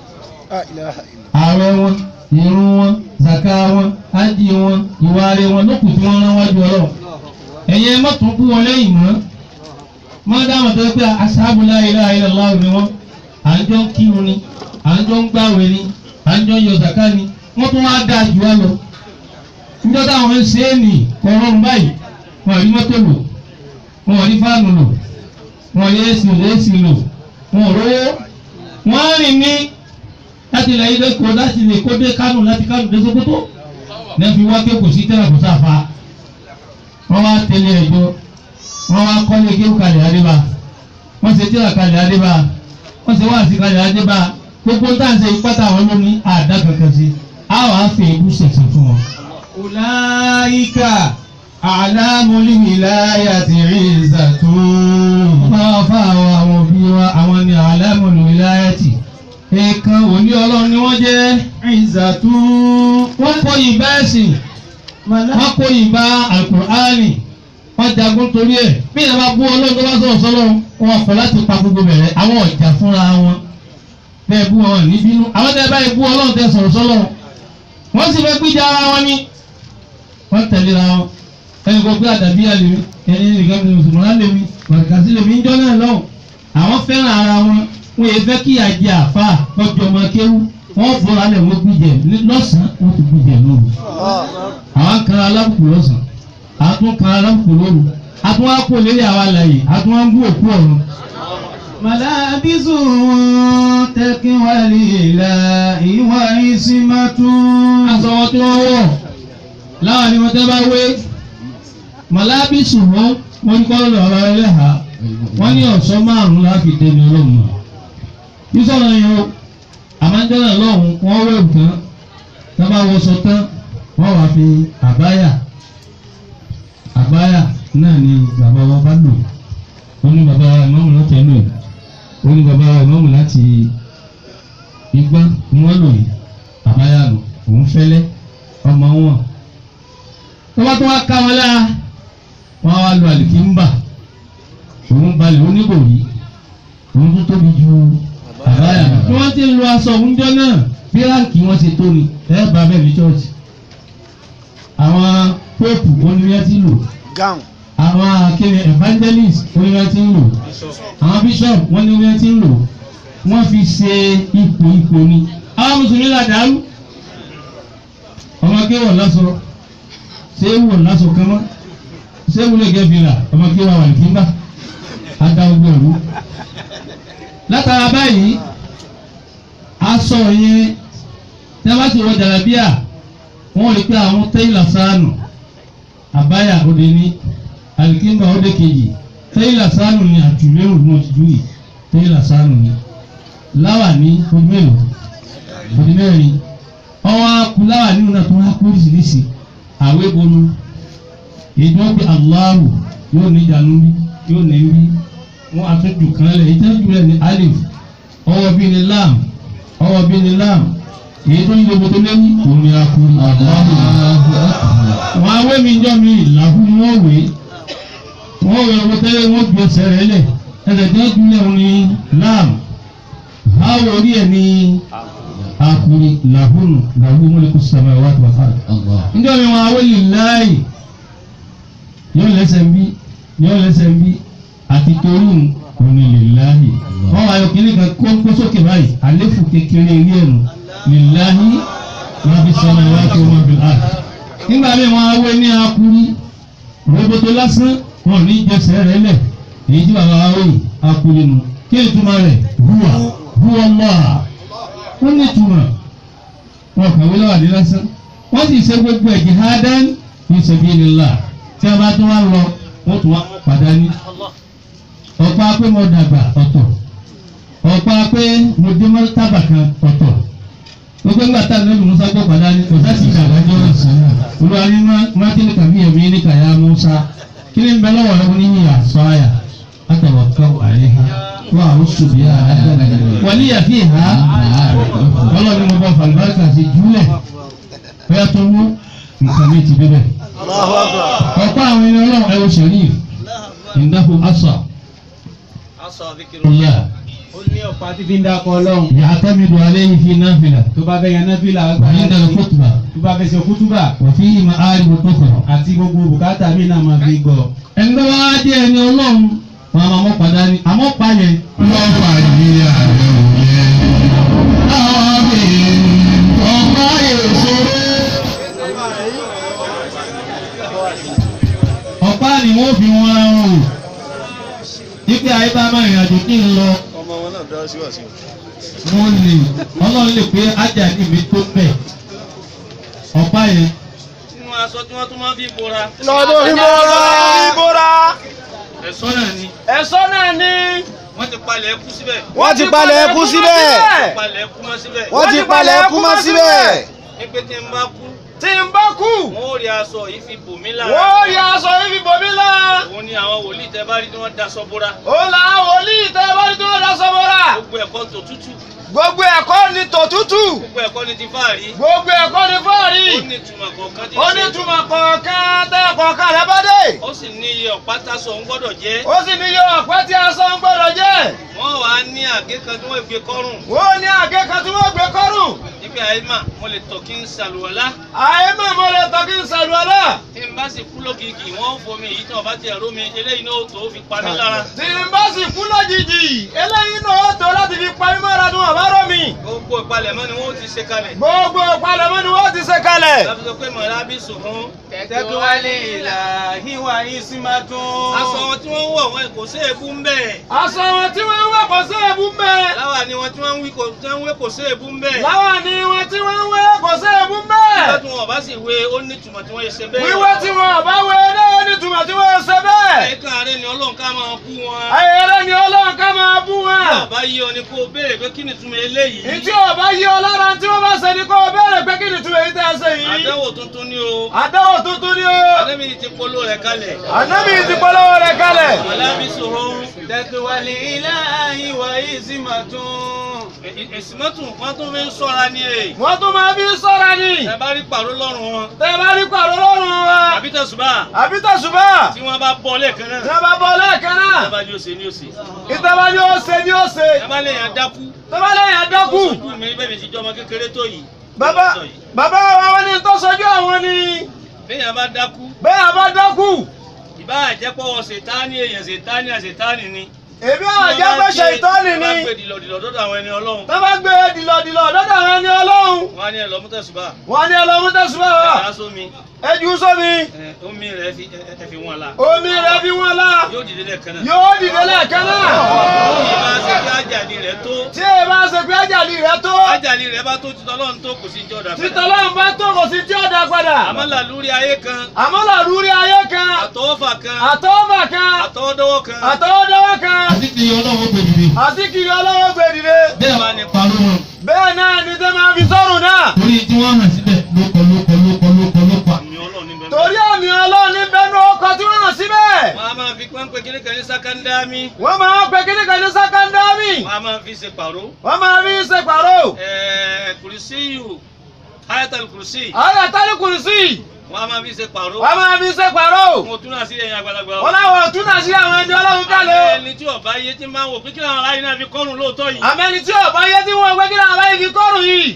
ààrẹ wọn irun wọn zaka wọn ájì wọn ìwáre wọn lókùn tí wọ́n rán wájú ọlọ́run. ẹ̀yin ẹ má tún kú wọn lẹ́yìn mọ́ mọ́ dáhùn tó pé aṣáájú la ilaha illallah ni wọ́n à ń jọ ń kírun ni à ń jọ ń gbàwé ni à ń jọ ń yọ zaka ni wọ́n tún wá dáa jù wá lọ. níjọ́ táwọn ń ṣe é nì kọ̀ọ̀rọ̀ báyìí wọn àrí mọ́tò lò wọn ò ní fáànù lò wọn ò ní èsì lò èsì lò wọn ò rówó wọn á rìn ní láti ilẹ̀ ilé kó láti lè kó dé Kánò láti Kánò dé Sókótó ní fi wá kéwòn sí tẹ́lẹ̀ kó sáfa wọn wá tẹ̀lé ẹ̀jọ́ wọn wá kọ́lé kéwòn kalẹ̀ adébá wọn ṣe tíra kalẹ̀ adébá wọn ṣe wáàsí kalẹ̀ adébá gbogbo táǹsẹ̀ ìpátá àwọn ló ní àdá kankan sí àwọn àfẹ́ ìbú ṣẹ̀ṣẹ̀ fún wọn. أولئك أعلام الولاية عزة máa fa àwọn àwọn òbí wa àwọn ní alámọ̀lù wilayati ẹ̀ẹ̀kan òní ọlọ́run ni wọ́n jẹ́ عزة wọ́n kó ìbá ẹ̀sìn wọ́n kó ìbá alukur'ani wọ́n jagun torí ẹ̀ bí ìyá bá bú ọlọ́run tó bá sọ̀rọ̀ sọ́lọ́ wọn kọ̀ láti pa gbogbo bẹ̀rẹ̀ àwọn ọ̀jà fúnra wọn bẹ́ẹ̀ bú wọn ní bínú àwọn tẹ́ báyìí bú ọlọ́run tẹ́ sọ̀rọ̀ sọ́lọ́ wọ́n sì fẹ́ gbíjà ara wọn ní wọ́n tẹ̀léra wọn ẹni kò gbé àdàbí àlèmí ẹni nìkan ní mùsùlùmí àlèmí bàtàkàsí lèmi ń jọ́ náà lọ́wọ́ àwọn fẹ́ràn ara wọn wọ́n yẹ fẹ́ kí àjẹ àfa lọ́jọ́ ọmọ kéwú wọ́n bọ́ra lẹ̀ wọ́n gbìjẹ lọ́sàn-án wọ́n ti gbìjẹ lóru àwọn kan alábùkù lọ́sàn-án àtún kan alábùkù lóru àtún wá kó lélẹ̀ àwa láàyè àtún wá ń bú òkú ọ̀run. ملابس تقوى الإله وعصمة aṣọ wọn tí wọ́n wọ̀ láwọn ni wọ́n tẹ́ bá wé mọ̀lábísù wọn wọ́n ní kọ́ lọ́rọ̀ ẹlẹ́hà wọ́n ní ọ̀ṣọ́ márùn-ún láti dẹni ọlọ́run náà sísọ̀rọ̀ yẹn o àmájọ́nà lọ́hùn wọ́n wẹ̀ tán tá bá wọṣọ tán wọ́n wàá fi àbáyà àbáyà náà ni bàbá wa bá lò ó ní bàbá ìmọ̀mù láti ẹnu ẹ̀ ó ní bàbá ìmọ̀mù láti igbá ni wọ́n lò yìí àbáyà lò òun fẹ́lẹ́ ọmọ wọn tó bá tó wá ká wọn lára wọn wá lo àlìkínbà òun balẹ̀ oníbòrí òun tó tóbi ju àbáyà lọ. bí wọ́n ti ń lo aṣọ òunjọ́ náà bí ráǹkì wọn ṣe tó ni ẹ bá bẹ́ẹ̀ ní chọ́ọ̀chì. àwọn póòpù oníwẹ́ ti lò àwọn akéwì evangelist oníwẹ́ ti ń lò àwọn bishop wọ́n níwẹ́ ti ń lò wọ́n fi ṣe ipò ipò ni àwọn mùsùlùmí là dàrú ọmọ akéwì ọ̀lásọ ṣé ewu ọ̀lásọ kan mọ́ ṣé ewu lè gẹ́ fìlà ọmọ akéwì àwọn àlìkínbà adáwọ̀gbọ̀ ẹ̀rú látara báyìí aṣọ yẹn tí a bá ti wọ jàlábíà wọn rí pé àwọn tẹ́yìlà sáànù àbáyà òde ní alikimba òde kejì tẹ́yìlà sáànù ni àtúlérò náà ti dúró yìí tẹ́yìlà sáànù ni láwà ní odi mélòó odi mẹ́rin ọwọ́ akú láwà nínú náà tó wá kú oríṣiríṣi àwé bonu èdè wọn pe Allahu yóò ní ìjànú bí yóò ní bí wọn àtúntò kan lẹ ìtẹ́jú rẹ ní alif ọwọ́ bíi ní lam ọwọ́ bíi ní lam èyí tó ń yọ bọ́tọ́ lẹ́yìn òun ni a kú wọn awé mi jọ mi làkú ni wọ́n wé wọ́n wé ọwọ́ tẹ́lẹ̀ wọ́n ju ẹsẹ̀ rẹ lẹ̀ ẹsẹ̀ tí wọ́n ju lẹ̀ òun ni lam báwo orí ẹ̀ ní akuri làhùnù làhùnù mọ́lẹ́kù sàmà wà tó wà njọ́ mi wọn awé lè láàyè yóò lẹ́sẹ̀ ń bí yóò lẹ́sẹ̀ ń bí àti torí òní lèláhi wọn wá yọ kíní kan kó kó sókè báyìí àléfù kékeré ilé ẹnu lèláhi wọn fi sọ wọn wá tó wọn fi hàn. nígbà míì wọn awé ní akuri roboto lásán wọn ò ní jẹsẹ rẹ lẹ èyí tí bàbá wa wòye akuri nu kí ni túmọ̀ rẹ̀ huwa huwa Allah wọn ní túmọ̀ wọn kàwé lọ́wọ́ àdé lásán wọ́n sì ṣe gbogbo ẹ̀ jihadan fi sabilillah tí a bá tún wá lọ wọ́n tún wá padà ní. ọ̀pá pé mo dàgbà ọ̀tọ̀ ọ̀pá pé mo dé mọ́tàbà kan ọ̀tọ̀ gbogbo ńgbà tá a lọ́dún musa gbọ́ padà ní kò sásì ìdàgbàjọ́ olúwa ní mátìlì kàbí ẹ̀mí ní kàyà musa kí ni bẹ́ẹ̀ lọ́wọ́ rẹ̀ ní yíyà sọ́ọ̀yà àtàwọ̀kọ́ àríhà wà ó ṣùgbọ́n yà á wàlí yàfi hà ọlọ́run mo bá falùbáríkà sí júlẹ̀ bóyá tó wú nǹkan mi ti bíbẹ̀. Allahu Akbar. ọ̀pọ̀ àwọn ẹni ọlọ́run ẹ̀wọ̀ sharif ìdáhùn asà Asa zikiru. ọ̀la ó ní ọ̀pá tí fi ń dákọ̀ ọlọ́run yàtọ̀mídùú aléyìn fi náfìlà tó bá fẹ́ yan náfìlà wàhíńdà kútùbà tó bá fẹ́ ṣe kútúbà wàfí ìmọ̀ àárìbù tó kọ̀rọ̀. àti gbogbo bùkátà mi náà máa fi gbọ́. ẹni tó wá dé ẹni ọlọ́run wọn máa mọ́ padà ní àmọ́ pa yẹn. wọ́n fà yí ààrẹ òye. àwọn bèèrè ọ̀pá èso. ọ̀pá ni wọ́n fi wọn ra wọn o. ipe ayé bá máa rìn àjò kí n lọ. Ọmọ wọn náà dá sí wàsí. mo lè ọlọ́run lè pé ájà ní mi tó bẹ̀. ọ̀pá yẹn. nínú aṣọ tí wọ́n tún máa fi bora. Lọ́dún ìbora. Ìbora. ẹ̀ṣọ́ náà ni. Ẹ̀sọ́ náà ni. wọ́n ti palẹ̀ ẹkú síbẹ̀. Wọ́n ti palẹ̀ ẹkú síbẹ̀. palẹ̀ ẹkú mọ́ síbẹ̀. Wọ́n ti palẹ̀ ẹkú mọ́ síbẹ̀. ní pé tí n bá kú Tí n bá kú. wọ́n ó rí aṣọ yìí fi bò mí lára. Wọ́n yà aṣọ yìí fi bò mí lá. òun ni àwọn wòlíì tẹ bá rí tí wọ́n daṣọ bora. Ó là á wòlíì tẹ́ bá ní tó lọ sọ bọ́ra. gbogbo ẹ̀kọ́ tó tútù. Gbogbo ẹ̀kọ́ ni tòtútù. gbogbo ẹ̀kọ́ ni ti fáàrí. Gbogbo ẹ̀kọ́ ni fọ́ọ̀rì. ó ní ìtumọ̀ kọ̀ọ̀kan tí Ó ní túmọ̀ kọ̀ọ̀kan tẹ́ kọ̀ọ̀kan rẹ̀ bá dé. ó sì ní iye ọ̀pá tásọ ń gbọ́dọ̀ jẹ́. Ó sì ní yọ ọ̀pẹ́ tí aṣọ ń gbọ́dọ̀ jẹ́. wọ́n wà á ní àgé kan tí wọ́n gbé kọ́rùn. Wọ́n ní àgé kan tí wọ́n gbé kọ́rùn. níbi àyèmá mo lè tọ̀ kí n ṣàlùwàlá. Àyè mọ̀ mo lè tọ́ kí n ṣàlùwàlá. tí n bá sì kú lógìkì wọ́n ń fomi èyí tí wọ́n bá ti ẹ̀rọ mi eléyìí náà ó tó fi pa mí lára. Tí n bá sì kú lójijì, eléyìí náà ó tó láti fi pa mímọ́ ra tí wọ́n bá rọ̀ mí. gbogbo ìpalẹ̀mọ́ ni wọ́n ti ṣe kalẹ̀. Gbogbo ìpalẹ̀mọ́ ni wọ́n ti ṣe kalẹ̀. láti sọ pé mọ̀lábí sùnfún. tẹ́tù wálé ìlà híwà ìsímàtún. aṣọ wọn tí wọ́n ń wọ̀ wọn kò sí èébú ń bẹ̀. Aṣọ wọn tí wọ́n ń wé kò sí èébú ń bẹ̀. láwa ni wọn tí wọ́n ń wí kò tí wọ́n ń wé kò sí èébú ń bẹ̀. Láwọn ni wọn tí wọ́n ń wé kò sí èébú ń bẹ̀. nígbà tí wọn bá sì wé ó ní ìtumọ̀ tí wọ́n yẹ ṣe bẹ́ẹ̀. Wíwé tí wọn ò bá wé náà ní ìtumọ̀ tí wọ́n ṣe bẹ́ẹ̀. ẹ̀ka rẹ̀ ni ọlọ́run ká máa bú wọn. Ayẹyẹ ni Ọlọ́run ká máa bú tí wọn. ọba yí ọ ni kó o béèrè pé kí ni ìtumọ̀ eléyìí. Ìtí ọba yí ọ lára tí wọ́n bá ṣe ni kó o béèrè pé kí ni ìtumọ̀ èyí tẹ́ ẹ ṣe yìí. àdánwò tuntun ni o. Àdáwò tuntun ni o. àdébí ti polo rẹ̀ kalẹ̀. Ànábì ti polówó rẹ̀ kalẹ̀. mọ̀lábí sùnfún. tẹ́tù wálé ìlà híwà ìsímàtún. èsìmọ́tò wọn tún fi ń sọ́ra ní èrè. Wọ́n tún máa fi sọ́ra ni. ẹ bá rí pàrọ̀ lọ́rùn wọn. Tẹ́ ẹ bá rí pàrọ̀ lọ́rùn wa. àbí tẹ̀sùbà. Àbí tẹ̀sùbá. tí wọ́n bá bọ́ lẹ́ẹ̀kan náà. Tí wọ́n bá bọ́ lẹ́ẹ̀kan náà. ẹ bá ní òsè ní òsè. Ìtẹ́bá ni ó ṣe ni ó ṣe. ẹ bá lè yàn dákú. Tẹ́bá lẹ́yìn àdọ́kù. ojú mi bẹ́ẹ̀ mi ti jọ ọmọ kékeré tó yìí. Bàbá bàbá wa wọ́n ní tó sojú àwọn ni. béèyàn bá dákú. Bẹ́ẹ̀ àbá dọ́kù. ìbá àjẹpọ̀wọ̀ ṣètáni èèyàn ṣètáni àṣetáni ni. Èmi àwọn àjẹ́ pé ṣe ìtọ́ni wọ́n bá gbé ni. dìlọ̀dìlọ̀ dọ́dọ̀ àwọn ẹni ọlọ́run. Tẹ́bá gbé dìlọ̀dìlọ̀ lọ́dọ̀ àwọn ẹni Ọlọ́run. wọ́n á ní ẹ lọ mú tẹ̀sùbà. Wọ́n ní ọlọ́run tẹ̀sùbá ẹ wa. dá sómi. Ẹ jù ú sómi. ẹ, omi rẹ̀ fi ẹ ẹ fi wọn la. Omi rẹ̀ fi wọ́n lá. yóò dìde lẹ́ẹ̀kan náà. Yóò dìde lẹ́ẹ̀kan náà. yìí máa ṣe pé àjàní rẹ̀ tó. Tí ẹ bá ṣe pé àjàlí rẹ̀ tó. àjàní rẹ̀ bá tó ti tọ́lọ́run tó kò sí jọ́ dà Títọ́ Ọlọ́run bá tó kò sí tí ó dá padà. àmọ́ làlúrí ayé kan Àmọ́ làrúurí ayé kan. àtọwọ́fà kan Àtọ́wọ́fà kan. àtọwọ́dọ́wọ́ kan Àtọwọ́dọ́wọ́ kan. àti kì í ọlọ́wọ́ gbèdìdì. Àti kiri ọlọ́wọ́ gbèdìde. bẹ́ẹ̀ bá ní parọ́ wọn. Bẹ́ẹ̀ náà ni tẹ́ máa fi sọ́run náà. torí tí wọ́n hàn síbẹ̀ lóko lóko lóko lóko lóko. àmì ọlọ́run níbẹ̀. Torí àmì Ọlọ́run ní bẹ́nu ọkọ̀ tí wọ́n hàn síbẹ̀. wọ́n á máa fi pẹ́ńpẹ́ kíní kan ní sákándámì Wọ́n máa ń pe kíní kan ní sákándámì. wọ́n á máa fi ṣe pàró. Wọ́n máa fi ṣe pàrọ̀. ẹ̀ẹ́ kùrìsíyù ayatal kùrìsí Àwọn àtàlí kùrùsì. wọ́n á máa fi ṣe pàró. Wọ́n máa fi ṣe pàrọ̀. mo tún náà sí ẹ̀yìn àgbàlagbà. Wọ́n láwọn ọ̀tún náà sí àwọn ẹni Ọlọ́run Àwọn kálẹ̀. ẹni tí ọba yé tí máa ń wò pé kí làwọn aráyé náà fi kọ́rùn lóòótọ́ yìí. Àmẹ́ni tí ọ̀bá yé tí wọ́n gbé kí làwọn aláì fi kọ́rùn yìí.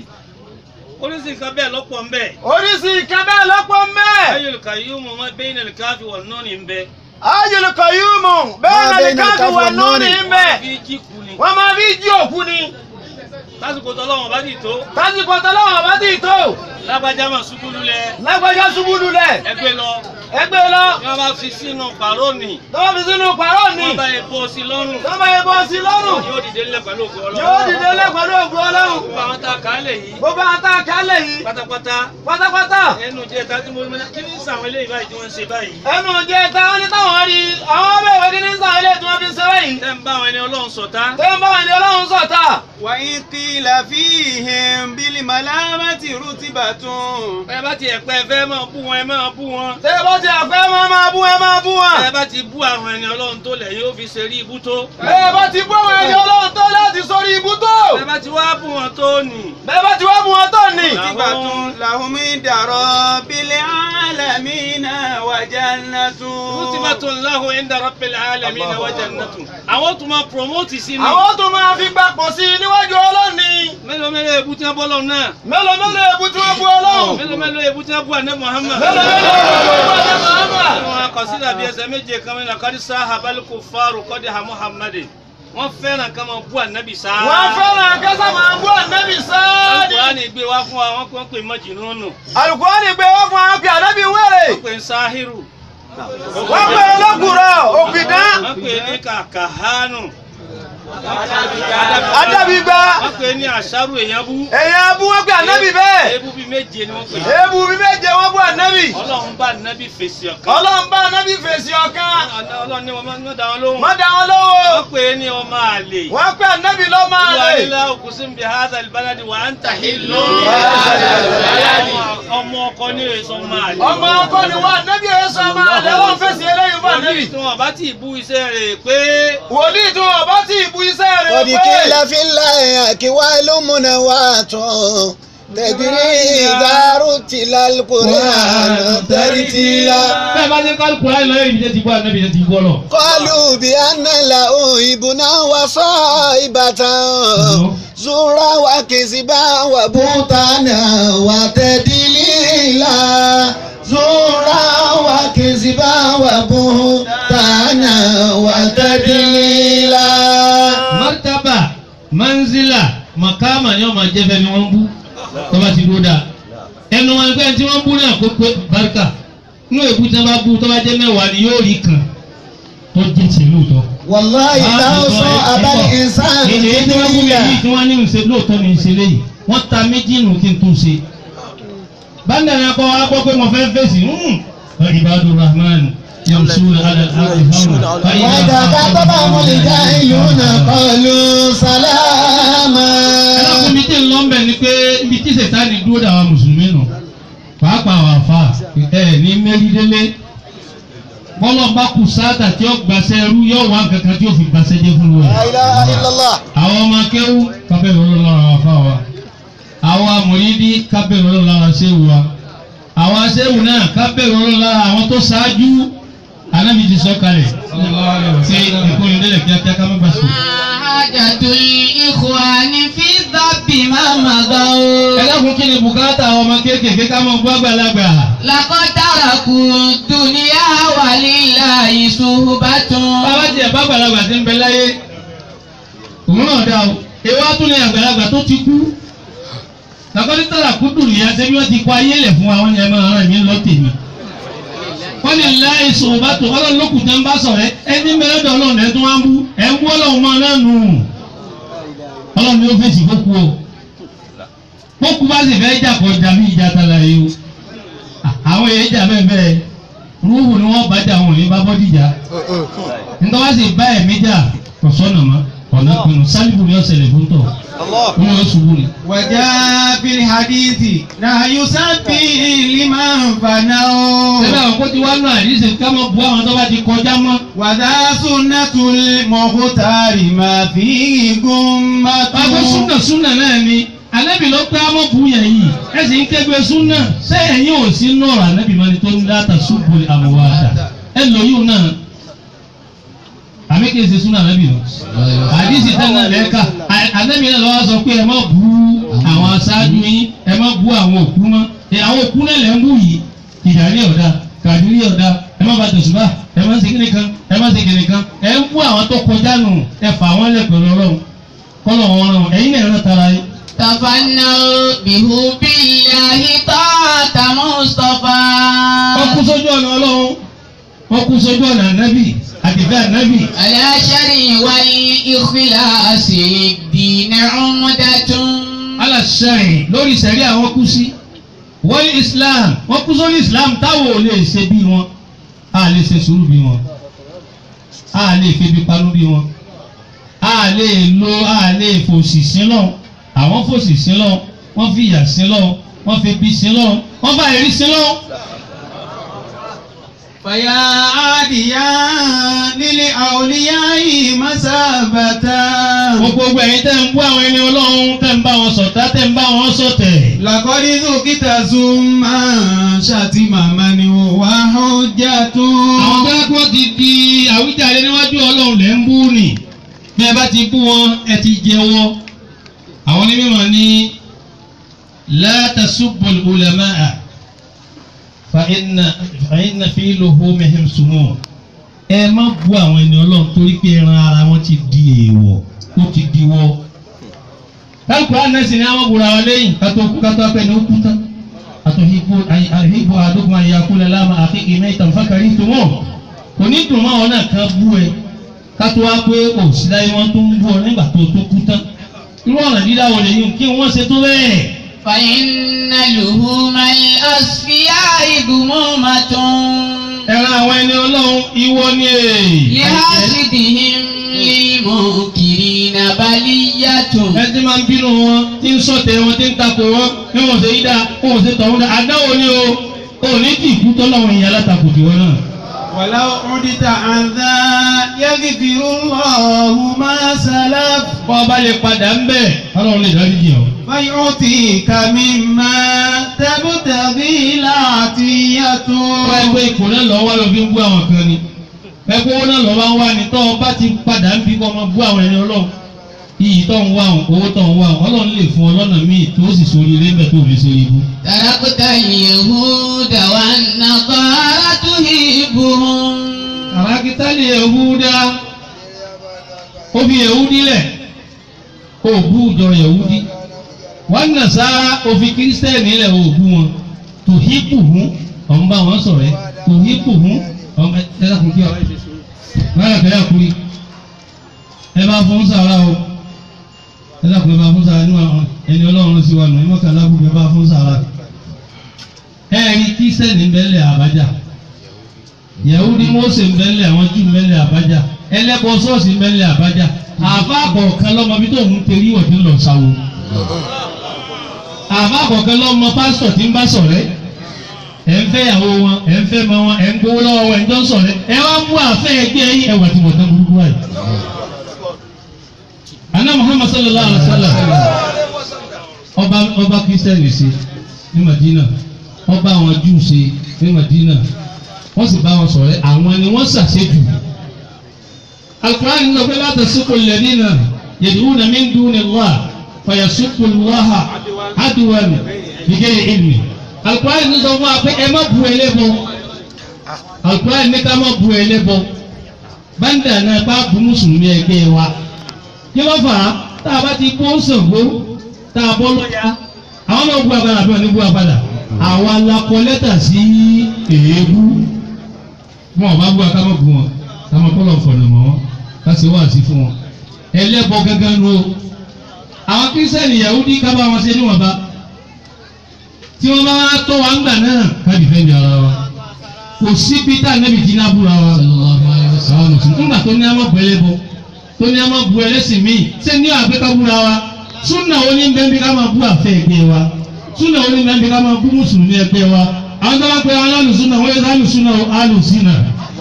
oríṣi nǹkan bẹ́ẹ̀ lọ́pọ̀ ń bẹ. Oríṣi ìkan bẹ́ẹ̀ lọ́pọ̀ mẹ́. ayélujára yóò mọ wọn bẹ́ẹ̀ nílẹ̀ káfí wọ̀ náà ní bẹ. Ayọ̀lù kọ̀yúmù bẹ́ẹ̀ náà ni káàkiri wà lónìí ń bẹ̀. fi jí kú ni. Wọ́n máa fi jí òkú ni. lásìkò tọ́lọ́wọ̀n bá ti tó. Tásìkò tọ́lọ́wọ̀n bá ti tó. lágbájá mà ṣubú lulẹ̀. Lágbájá ṣubú lulẹ̀. ẹgbẹ́ lọ ẹ gbé lọ bí wọ́n bá fi sínú pàrónì tó bá fi sínú pàrọ̀ ni wọ́n bá yẹ bó sí lọ́rùn tó bá yẹ bọ́ sí lọ́rùn yóò dìde nílẹ̀ pẹ̀lú ògùn ọlọ́run yóò dìde lé pẹ̀lú ògùn ọlọ́run gbogbo àwọn tá a kà á lè yìí gbogbo àwọn tá a kálẹ̀ yìí pátápátá pátápátá ẹnu jẹ́ ta tí mo mọ kí ní sàwọn eléyìí báyìí tí wọ́n ń ṣe báyìí ẹnu jẹ táwọn ní táwọn rí àwọn ọmọ ìwé kí ní sàn ilé tí wọ́n fi ń ṣe báyìí tẹ́ ń bá àwọn ẹni ọlọ́run ṣọ̀tá tẹ́ ń bá wọn ní ọlọ́run sọ̀tà وإن قيل فيهم بالملامة رتبة ẹ bá tiẹ̀ pẹ́ fẹ́ máa bú wọn ẹ máa bú wọn tẹ́ bá ti àfẹ́ máa máa bú ẹ máa bú wọn ẹ bá ti bú àwọn ẹni ọlọ́run tó lẹ̀ yóò fi ṣe rí ibú tó bẹ́ẹ̀ bá ti bú àwọn ẹni ọlọ́run tó láti sórí ibú tó ẹ bá ti wá bú wọn tó nì bẹ́ẹ̀ bá ti wá bú wọn tó ní. رتبة لهم عند رب العالمين وجنة rútìbàtún láhùn ẹ̀ńdà rabbil alamin wa jannatun àwọn tó máa promote sí ni àwọn tó máa fi gbapò sí i níwájú ọlọ́run ni mélòó mélòó ebú tí wọ́n bọ́ lọ́run náà mélòó mélòó ebu tí wọ́n bú ọlọ́run mélòó mélòó ebú tí wọ́n bú àná Muhammad mélòó mélòó ebu tí wọ́n bú ọlọ́run Muhammad. wọn akọsílẹ̀ bí ẹsẹ̀ méje kan mi náà kọ́dí sáà abalikó fáàrù kọ́dí ha Muhammad wọ́n fẹ́ràn ká máa bú ànábì sáà wọ́n fẹ́ràn kẹ́sà máa bú ànábì sáádì. Al-Qur'ani gbé wá fún wa wọ́n kàn pé mọ́jìnnúnù Al-Qur'ani gbé wọ́n fún àwọn pé ànábì wèrè wọ́n pè ń sáhírù wọ́n pè é lọ́kùrọ̀ òpìdán wọ́n pè ní kàkàhánù adábígbá wọ́n pè ní àṣàrù èèyàn bú èèyàn abú wọ́n pè ànábì bẹ́ẹ̀ ebú bíi méje ni wọ́n pè ebu bí méje wọ́n bú ànábì ọlọ́run bá ànábì fèsì ọ̀kan ọlọ́run bá ànábì fèsì ọ̀kan ọlọ́run ní wọn máa ń dá wọn lóhùn má dá wọn lọ́wọ́ wọ́n pè ní ọmọ àlè wọ́n pè ànábì lọ́ máa wà lè nílá òkùnsìn bíi hadha albaladi wà á ń tà hílò ọmọ ọkọ ní èso ọmọ àlè ọmọ ọkọ ni wọ́n ànábì èso ọmọ àlè wọ́n fèsì eléyìí fún ànábì wòlíì tí wọn bá ti bú iṣẹ́ rẹ̀ pé wòlíì tí wọn bá ti bu iṣẹ́ rẹ̀ قد قيل في الله أكوال منوات تجري إذا رتل القرآن ترتيلا bẹ́ẹ̀ bá ní kálukú láì lọ́yẹ̀ ibi tẹ́ ti bọ́ ànábì tẹ́ ti bọ́ lọ. قالوا بأن له ابنا وصائبة زورا وكذبا وبهتانا وتدليلا زورا وكذبا وبهتانا وتدليلا martaba manzila makama ni wọn máa jẹ fẹmi wọn bú tọba ti dúró dáa ẹnu wọn ẹgbẹ́ tí wọ́n bú náà kó pé barika inú èbú tí wọ́n bá bú tọ́ba jẹ́ mẹ́wàá ni yóò rí kan tó jẹ́ ti lóòótọ́. والله لو صاب الإنسان èdè tí wọ́n bú mi الدنيا yìí tí wọ́n ní ìṣe lóòótọ́ ni ìṣe léyìí wọ́n ta méjì nù kí n tún ṣe. báńdà ni akọ wa gbọ́ pé mo fẹ́ fèsì ibadu rahman yamsuna ala al-ardi hawna وإذا خاطبهم الجاهلون قالوا سلاما ẹlọ́kùn mi tí ń lọ bẹ̀ ni pé ibi tí sètáni dúró dà wá mùsùlùmí nù pàápàá wà fà ẹ ní mẹ́rìndínlé bọ́lọ̀ bá kù sáàtà tí ó gbàṣẹ ẹrú yóò wá kankan tí ó fi gbàṣẹ jẹ fún wa. لا إله إلا الله àwọn ọmọ akẹ́wù kábẹ́ ìrọ̀lọ́ lára wà fà wa àwọn amòrídìí kábẹ́ ìrọ̀lọ́ lára ṣéwù wa àwọn aṣẹ́wù náà kábẹ́ ìrọ̀lọ́ lára àwọn tó ṣáájú anábì ti sọ kalẹ̀ ṣe ìkórìndínlẹ̀ kíákíá ká má bàa sùn. حاجة الإخوان في الذب ما ẹ مضوا dákun kí ni bùkátà àwọn ọmọ kéékèèké ká mọ gbọ́ àgbàlagbà. لقد تركوا الدنيا ولله صحبة bàbá tiẹ̀ bá àgbàlagbà ti ń bẹ láyé òun náà dá o ewa tún ní àgbàlagbà tó ti kú lakọ́ni tààrà kú dùn ní ẹsẹ̀ bí wọ́n ti kọ́ ayé lẹ̀ fún wa wọ́n ní ẹ máa ràn mí lọ tèmi wọ́n ní láì sọ̀rọ̀ bá tó ọlọ́run lókùn tẹ́ ń bá sọ̀rọ̀ ẹ ẹni mẹ́rẹ́dọ̀ ọlọ́run ẹ̀ tó wá ń bú ẹ̀ ń bú ọlọ́run mọ́ náà nù ọlọ́run ni ó fèsì kókú o kókú bá sì fẹ́ jà kọ́ jà bí ìjà tala yìí o àwọn èèyàn jà bẹ́ẹ̀ bẹ́ẹ̀ rúhù ni wọ́n bá jà wọn ò ní bá bọ́dì jà nítorí wá sì bá ẹ̀mí jà kò sọ́nà mọ́ ọ̀nà pinnu sálíbù ni ọ̀sẹ̀ lè fún tọ̀ wọ́n yóò ṣubú ni. وجاء في الحديث نهي سبي لمن فنوا Ṣé àwọn kó ti wá náà àdìsí ká mọ̀ bu àwọn tó bá ti kọjá mọ́? وذا سنة المختار ما فيه غمة Báwo súnà súnà náà ni? Ànábì ló pé àmọ́ bu yẹn yìí. Ẹ sì ń kẹ́gbẹ́ súnà. Ṣé ẹ̀yin ò sí nọ̀rọ̀ ànábì máa ní tó ń dáta ṣubú àmọ̀wá àdá? Ẹ lò yóò náà. Àmì kìí ṣe súnà ànábì lọ. Àdìsí tẹ́lẹ̀ lẹ́ka. Ànábì náà lọ́wọ́ sọ pé ẹ má bu àwọn aṣáájú yín. Ẹ má bu àwọn òkú mọ́. Ẹ, Àwọn òkú náà lẹ́ ń bù yìí. Ìdàrí ọ̀dà, kàdírí ọ̀dà, ẹ má ba tẹ̀sùbà, ẹ má ṣe kíni kan, ẹ má ṣe kíni kan. Ẹ ń bú àwọn tó kọjá nù. Ẹ fà wọ́n lẹ̀ pẹ̀lú ọlọ́run. Kọ́lọ̀ wọn rán wọn. Ẹ̀yin náà rán tara yín. تفنوا بحب الله طاعة مصطفى Wọ́n kú sójú ọ̀nà ọlọ́run. wọ́n kú sójú ọ̀nà ànábì àdìfẹ́ ànábì على شر والإخلاص الدين عمدة aláṣẹ́rìn lórí sẹ̀rí àwọn kú sí wọ́n ní islam wọ́n kú sórí islam táwọn ò lè ṣe bí wọn a lè ṣe sùúrù bí wọn a lè febi panú bí wọn a lè lo a lè fòsì sílọ̀ àwọn fòsì sílọ̀ wọ́n fi ìyà sílọ̀ wọ́n fi bí sílọ̀ wọ́n bá èrí sílọ̀. فيا عاديا للأولياء مسابة gbogbo ẹ̀yin tẹ́ ń bú àwọn ẹni ọlọ́run tẹ́ ń bá wọn ṣọ̀tá tẹ́ ń bá wọn ṣọ̀tẹ̀. لقد ذكت ثم شتم من هو حجة àwọn bẹ́ẹ̀ kó ti di àwíjàre níwájú ọlọ́run lẹ́ ń bú nì bí ẹ bá ti bú wọn ẹ ti jẹ́wọ́ àwọn onímọ̀ ní la tasubbul ulama'a fa inna fa inna fi luhumihim sumun ẹ má bú àwọn ẹni ọlọ́run torí pé ẹran ara wọn ti di èèwọ̀ ó ti di wọ́ káàkó ànẹ́sì ni àwọn bùrọ̀ àwọn lẹ́yìn kátó kú kátó apẹ́ ni ó kú tán àtòhìbò àhìbò àdógún àyàkúlẹ̀ láàmà àfikì mẹ́ta fákàrí tó wọ̀ kò ní dùn mọ́ àwọn náà kan bú ẹ kátó wá pé òsì láyé wọn tó ń bú ọ nígbà tó tó kú tán irú ọ̀nà dídá wọlé yìí kí wọ́n ṣe tó bẹ́ẹ̀. فإن لهوم الأصفياء ذمومة ẹran àwọn ẹni ọlọ́run ìwọ ni èè. لحاسدهم للمنكرين بلية ẹ ti máa ń bínú wọn tí ń sọ̀tẹ̀ wọn tí ń takò wọn bí wọ́n ṣe yí dáa wọ́n ṣe tọ̀hún dáa àdáwò ni o ò ní kí ìkú tọ́lọ́run ìyá látakò tiwọn náà. ولو عدت عن ذا يغفر الله ما سلف bọ́ ọ bá lè padà ń bẹ̀ ọlọ́run lè dárí jì ọ́. فيعطيك مما تبتغي العطية wọ́n ẹgbẹ́ ipò náà lọ́wọ́ wá lọ fi ń bú àwọn kan ni ẹgbẹ́ owó náà lọ́wọ́ wá ní tọ́ ọ bá ti padà ń bí kọ́ ọmọ bú àwọn ẹni ọlọ́run iyì tó ń wá àwọn owó tó ń wá àwọn ọlọ́run lè fún ọ lọ́nà míì tó sì sórí ilé ńbẹ tó fi ṣe ibú. تركت اليهود والنصارى تهيبهم àràkítàlì Yahuda ó fi Yahudi lẹ̀ ó bú ìjọ Yahudi wọ́n Nasara ó fi kírísítẹ́nì lẹ̀ ó bú wọn tòhípù hún ọ̀n bá wọn sọ̀rọ̀ ẹ́ tòhípù hún ọ̀n ẹ ẹ dákun kí ọ báyà kẹ́yà kúri ẹ bá fún sàrà o ẹ dákun ẹ bá fún sàrà níwọ̀n ẹni ọlọ́run sí wa nù ẹ mọ̀kànlá bùkún ẹ bá fún sàrà ẹ rí kírísítẹ́nì bẹ́lẹ̀ àbájá yahudi mose mbẹlẹ àwọn jù mbẹlẹ abaja ẹlẹbọ ṣọ́ọ̀ṣì mbẹlẹ abaja àfa kọ̀ọ̀kan lọmọ bí tó ń tẹrí ọdí lọ sáwó àfa kọ̀ọ̀kan lọmọ pásítọ̀ tí ń bá ṣọ̀rẹ́ ẹ ń fẹ́ ìyàwó wọn ẹ ń fẹ́ mọ wọn ẹ ń gbowó lọ́wọ́ wọn ẹ ń jọ ń ṣọ̀rẹ́ ẹ wá mú àfẹ ẹgbẹ́ yín ẹwà tí mo tán burúkú wáyé. anna muhammad sallallahu alaihi wa sallam ọba ọba kristiani ṣe ní madina ọba àwọn júù ṣe ní madina wọ́n sì bá wọn sọ̀rọ̀ àwọn ni wọ́n ṣàṣejù. Al-Qur'an ní ọ̀pẹ́ láti sọ́kò lẹ́dínà yad'una min duni Allah fayasubbu Allaha adwan bighayri ilmi. Al-Qur'an ní sọ fún wa pé ẹ má bu ẹlẹ́bọ. Al-Qur'an ní ká má bu ẹlẹ́bọ. Báńdà náà bá bu mùsùlùmí ẹgbẹ́ wa. Kí ló fà á? Tá a bá ti bó Ṣàngó, tá a bọ́ lọ́ya, àwọn náà bu agbára àbí wọn ní bu agbára. Àwa la kọ lẹ́tà sí èébú wọn ò bá bú akámọ́ bu wọn kámọ́ kọ́ lọ fọ̀nà mọ́ wọn ká ṣe wá sí fún wọn ẹlẹ́bọ gángan nu o àwọn kírísítẹ́nì Yahudi ká bá wọn ṣe níwọ̀nba tí wọ́n bá wá tó wa ńgbà náà ká dìfẹ́ǹdì ara wa kò sí peter nẹ́bi tí náà búra wa àwọn mùsùlùmí ńgbà tó ní àmọ́ bu ẹlẹ́bọ tó ní àmọ́ bu ẹlẹ́sìn míì ṣé ní àgbẹ̀ ká búra wa súnà oní bẹ́ẹ̀ bí ká máa bú àfẹ́ ẹgbẹ́ wa súnà oní bẹ́ẹ̀ bí ká máa bú mùsùlùmí ẹgbẹ́ wa àwọn tó bá pe alálùsúnà wọ́n yẹ alùsúnà alùsínà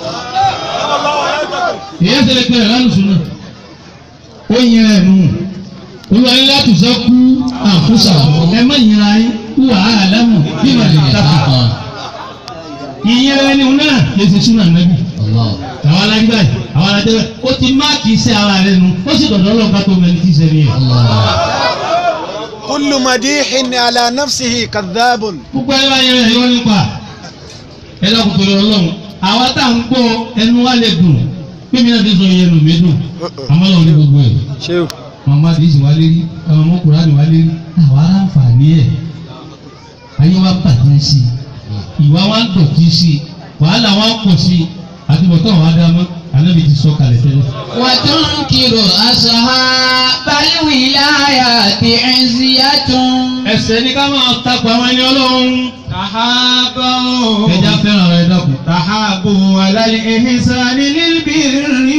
èyí ṣe lè pe alálùsúnà ó yin ẹ̀ nù olúwa ní láti sọ kú àkúsà ẹ má yin ara yín kú wàhálà lẹ́mù bí wàá lè tàkà ìyẹn ẹni náà lè ṣe súnà nẹ́bí àwọn alájú báyìí àwọn alájú báyìí ó ti máàkì iṣẹ́ ara rẹ̀ nu ó sì dọ̀dọ̀ ọlọ́ọ̀ká tó mẹ́ni tí iṣẹ́ ni yẹn. كل مديح على نفسه كذاب gbogbo ẹ bá yẹn ẹyọ nípa ẹ lọkùn torí Ọlọ́run àwa tá à ń gbọ́ ẹnu wa lè dùn mímí náà ti sọ yẹn nù mí dùn àmọ́ lọ́wọ́ ní gbogbo ẹ̀ شيخ màmá àdìsí wa lérí àwọn ọmọkùnrin wa lérí àwa aláǹfààní ẹ̀ ayé wa bàjẹ́ sí i ìwà wa ń dọ̀tí sí i wàhálà wa ń pọ̀ sí i àti bọ̀tọ̀ àwọn adámọ́ ànábì ti sọ kalẹ̀ tẹ́lẹ̀. وتنكر أصحاب الولاية عزية ẹsẹ̀ ní ká máa takò àwọn ẹni ọlọ́run. تحابوا ẹja fẹ́ràn rẹ̀ dákun. تحابوا على الإحسان للبر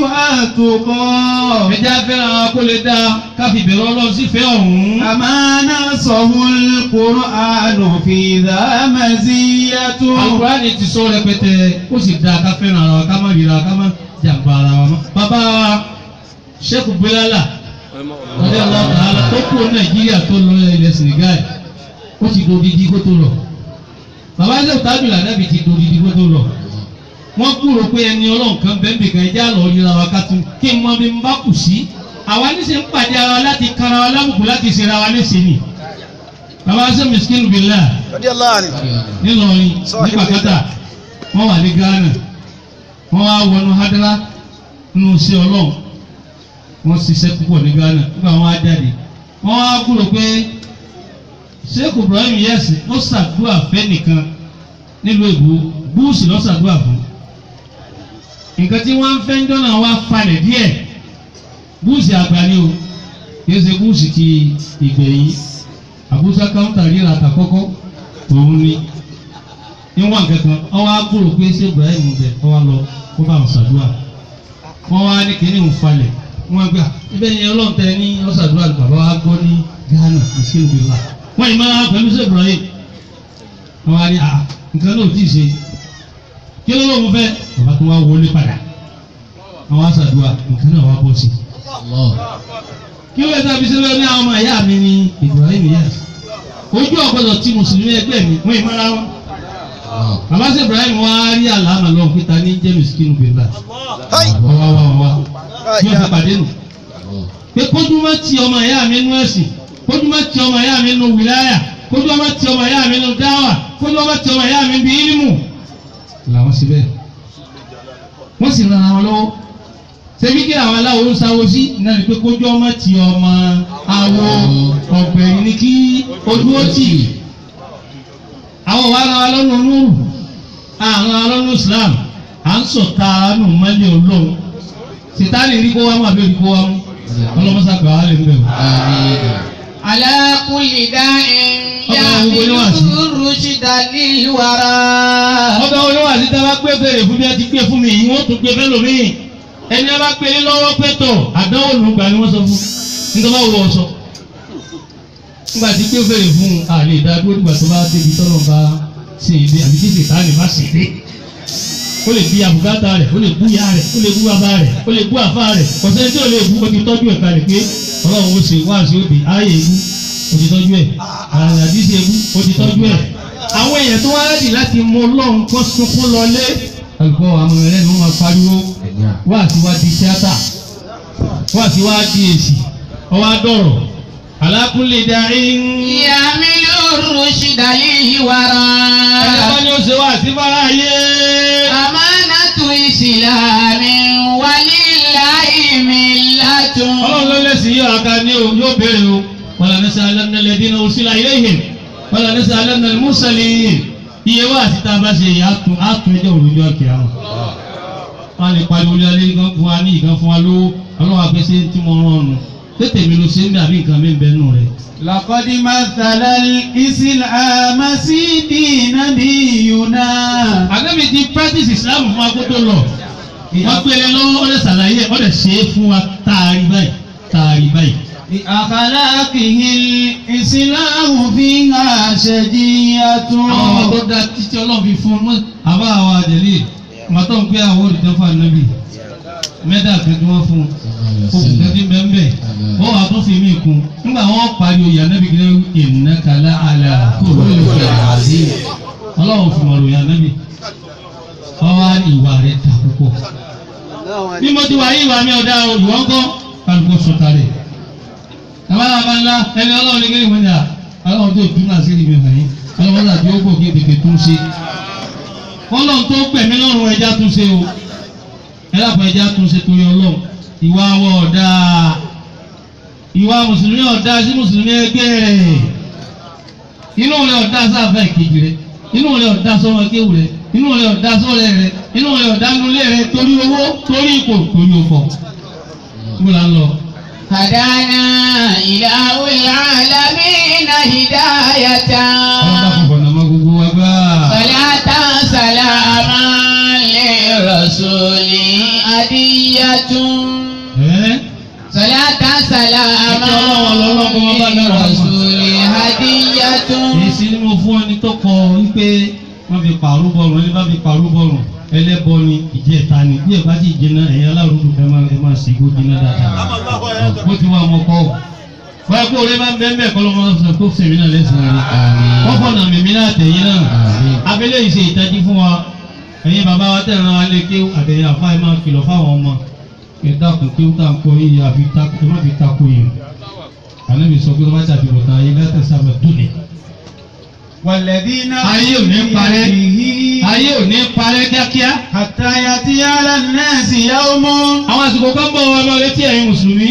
والتقى ẹja fẹ́ràn àwọn kó lè dáa káfí bẹ̀rù ọlọ́run sí fẹ́ ọ̀hún. أما نصه القرآن في ذا مزية Àlùkùránì ti sọ rẹpẹtẹ ó sì dáa ká fẹ́ràn ara wa ká má ríra ká má jàǹbá ara wa mọ́. bàbá wa Sheikh Bilala ọdẹ aláàbàálà tó kú Nàìjíríà tó lọ ilẹ̀ Senegal ó ti dodidi kó tó lọ. bàbá Sheikh Tábìlì Ànábì ti dodidi kó tó lọ. wọ́n kúrò pé ẹni ọlọ́run kan bẹ́ẹ̀ bìkan ẹjẹ́ àlọ́ ríra wa ká tún kí n mọ bí n bá kù sí. àwa níṣẹ́ ń pàdé ara wa láti kára wa lábùkù láti ṣe ra wa léṣe ni. bàbá Sheikh Miskin Billah radiyallahu anhu nílọrin Sọ ní pàkátà wọn wà ní Ghana wọn wá wọnú hadara nínú iṣẹ́ Ọlọ́run wọn ṣiṣẹ́ púpọ̀ ní Ghana nígbà wọn á jáde wọn wá gbúrò pé Sheikh Ibrahim yẹsì ó ṣàdúrà fẹ́ nìkan nílùú èbó búùsì ló ṣàdúrà fún nǹkan tí wọ́n ń fẹ́ ń dọ́nà wá falẹ̀ díẹ̀ búùsì àgbà ni o kì í ṣe búùsì ti ìgbẹ̀yìn àbúṣá káńtà ríra àtàkọ́kọ́ òun ni níwọ̀n kankan ọwọ́ agbóró pé ṣé Ibrahim bẹ̀ ọwọ́ lọ kó bá wọn ṣàdúrà wọ́n wá ní kíní ń falẹ̀ wọ́n gbà ibẹ̀ yẹn ọlọ́run tẹ ní ọ̀ṣàdúrà ní bàbá wa gbọ́ ní Ghana ìṣe ìbílà wọ́n yìí máa pẹ̀lú ṣé Ibrahim wọ́n wá ní à nǹkan náà ò tí ì ṣe kí ló lóun fẹ́ bàbá tó wá wọlé padà wọ́n wá ṣàdúrà nǹkan náà wá bọ́ sí kí ló yẹ tàbí sílẹ̀ ní àwọn ọmọ ìyá mi ní Ibrahim yẹn ojú ọ̀gbọ́dọ̀ tí mùsùlùmí ẹgbẹ́ mi wọ́n ìmọ̀ra wọn. bàbá sí Ibrahim wá rí àlàmà lọ pété ní james kinu bèbà Hai. wá wá wá wá Ah, bí wọ́n ti yeah. pàdé nù. pé kójú má ti ọmọ ìyá mi nú ẹ̀sìn kójú má ti ọmọ ìyá mi nú wìláyà kójú má ti ọmọ ìyá mi nú dáwà kójú má ti ọmọ ìyá mi bí ílímù. làwọn sì bẹ́ẹ̀ wọ́n sì ran àwọn lọ́wọ́ ṣebí kí àwọn aláwo ń sáwó sí náà ni pé kójú ọmọ ti ọmọ awo ọ̀gbẹ̀yìn ni kí ojú ó tì àwọn wa ara wa lọ́nu nùrù àwọn ara lọ́nu Islam à ń sọ̀tà nù mọ́lẹ̀ olóhùn sitani rí kó wá mú àbí rí kó wá mú ọlọ́mọsá gbà wá lè ń bẹ̀rù. على كل داء Ọba wo ni wàá sí? يحمل الرشد للورى ọba olówó àti tá a bá gbé fèrè fún bí a ti gbé fún mi yìí wọ́n tún gbé fẹ́ lómi ẹni a bá gbé ní lọ́wọ́ pẹ́tọ̀ àdánwò lùgbà ni wọ́n sọ fún nítorí wọ́n wọ ọ̀sọ́ nígbà tí gbé fèrè fún un àlè ìdádúró nígbà tó bá débi tọ́lọ̀ bá ṣe ìdè àbí tí sètáàlì bá ṣe ìdè ó lè bí abùkátà rẹ̀ ó lè bú ya rẹ̀ ó lè bú bàbá rẹ̀ ó lè bú àfa rẹ̀ kọ̀sẹ́ tí ó lè bú ó ti tọ́jú ẹ̀ kalẹ̀ pé ọlọ́run ó ṣe wá sí òde ayé ebú ó ti tọ́jú ẹ̀ àdìsí ebú ó ti tọ́jú ẹ̀ àwọn èèyàn tó wá rẹ́dì láti mọ ọlọ́run kó sunkún lọlé àgbọ̀ àwọn ẹ̀rẹ́ ni wọ́n máa pariwo wá sí wá di tíátà wá sí wá di èsì ọwọ́ adọ̀rọ̀ alákùnlé darí ń. يحمل الرشد للورى ẹ̀ka bá ní ó ṣe wá sí fara ayé. أمانة إسلام ولله ملة ọlọ́run ló lẹ́sìn yóò aka ní o yóò béèrè o wàlá nẹ́sẹ̀ alẹ́nà lẹ́dínà òsìlá iléyìn wàlá nẹ́sẹ̀ alẹ́nà mùsàlẹ́yìn iye wá àti tá a bá ṣe yìí àtún àtún ẹjọ́ òrùjọ́ kì á wọn. wọn lè pariwo lé alẹ́ gan fún wa ní ìkan fún wa lówó ọlọ́run àpèsè tí mo rán ọ̀nù tètè mi ló ṣe ń bẹ àbí nǹkan mi ń bẹ nù rẹ̀. لقد مثل الإسلام سيدي نبينا àgbẹ̀bí ti practice Islam fún wa kó tó lọ wọ́n pèlè lọ́wọ́ ọ̀dẹ̀ sàlàyé ọ̀dẹ̀ ṣe é fún wa tààrí báyìí tààrí báyìí. بأخلاقه الإسلام فيها شجية àwọn ọmọ tó dá títí ọlọ́run fi fún un àbá àwọn àjẹlé ọmọ tó ń pẹ́ àwọn olùdó fún ànábì mẹ́ta kan tí wọ́n fún un òkú kẹ́kẹ́ bẹ́ẹ̀ wọ́n wà tó fi mí kún nígbà wọ́n parí oyè ànábì kí ló ìnákàlà àlà kó ló lè fi àzí ọlọ́run fún ọ̀rọ̀ yà ànábì ọwọ́ á ní ìwà rẹ̀ ta púpọ̀ bí mo ti wà yí ìwà mi ọ̀dà o ìwọ ń kọ́ kálukú sọ̀tà rẹ̀ àbá àbá ńlá ẹni ọlọ́run ní kí ni mo ní à ọlọ́run tó dúró àti ìrìn mi hàn yín ọlọ́run náà tí ó gbò kí tètè tún ṣe ọlọ́run tó gbẹ̀mí lọ́rùn ẹja tún ṣe o ẹlẹ́pàá ẹja tún ṣe torí ọlọ́run ìwà wọ ọ̀dà ìwà mùsùlùmí ọ̀dà sí mùsùlùmí ẹgbẹ́ rẹ̀ inú rẹ̀ ọ̀dà sáfẹ́ ìkejì rẹ̀ inú rẹ̀ ọ̀dá sọ́mọ kéwù rẹ̀ inú rẹ̀ ọ̀dá sọ́rẹ̀ rẹ̀ inú rẹ̀ ọ̀dá nulẹ̀ rẹ̀ torí owó torí ipò torí ọkọ̀ mo là ń lọ. هدانا إله العالمين هداية ọlọ́dà kò fọ̀nà mọ́ gbogbo wa gbá. صلاة سلاما للرسول هدية ẹ́ صلاة سلاما للرسول هدية èsì ni mo fún ẹni tó kọ wípé wọ́n fi pàrọ̀ bọ̀rùn ẹni bá fi pàrọ̀ bọ̀rùn ẹlẹ́bọ ni ìjẹta ni bí ẹ bá ti jẹná ẹ̀yin alárùúdù ẹ máa ẹ máa ṣe kó jiná dáadáa bó ti wá ọmọ kọ́ ọ́ wọ́n kó orí máa ń bẹ́ẹ̀ bẹ́ẹ̀ kọ́ lọ́mọ sọ tó sèmi náà lẹ́sìn rẹ̀ wọ́n fọ̀nà mímí náà tẹ̀yìn náà abẹ́lé yìí ṣe ìtají fún wa ẹ̀yin bàbá wa tẹ̀ ràn án lé kí àtẹ̀yìn àfa ẹ̀ máa kìlọ̀ fáwọn ọmọ ẹ̀ dákun kí ó tà ń kọ́ yìí àfi takò ẹ̀ má fi takò yìí ànábì sọ pé wọ́n bá ṣàfihàn tán ayé lẹ́tẹ̀ sábà dúnlẹ̀ والذين ayé ò ní parẹ́ ayé ò ní parẹ́ kíákíá حتى يأتي على الناس يوم àwọn àsìkò kan bọ̀ wọn lọ létí ẹ̀yin mùsùlùmí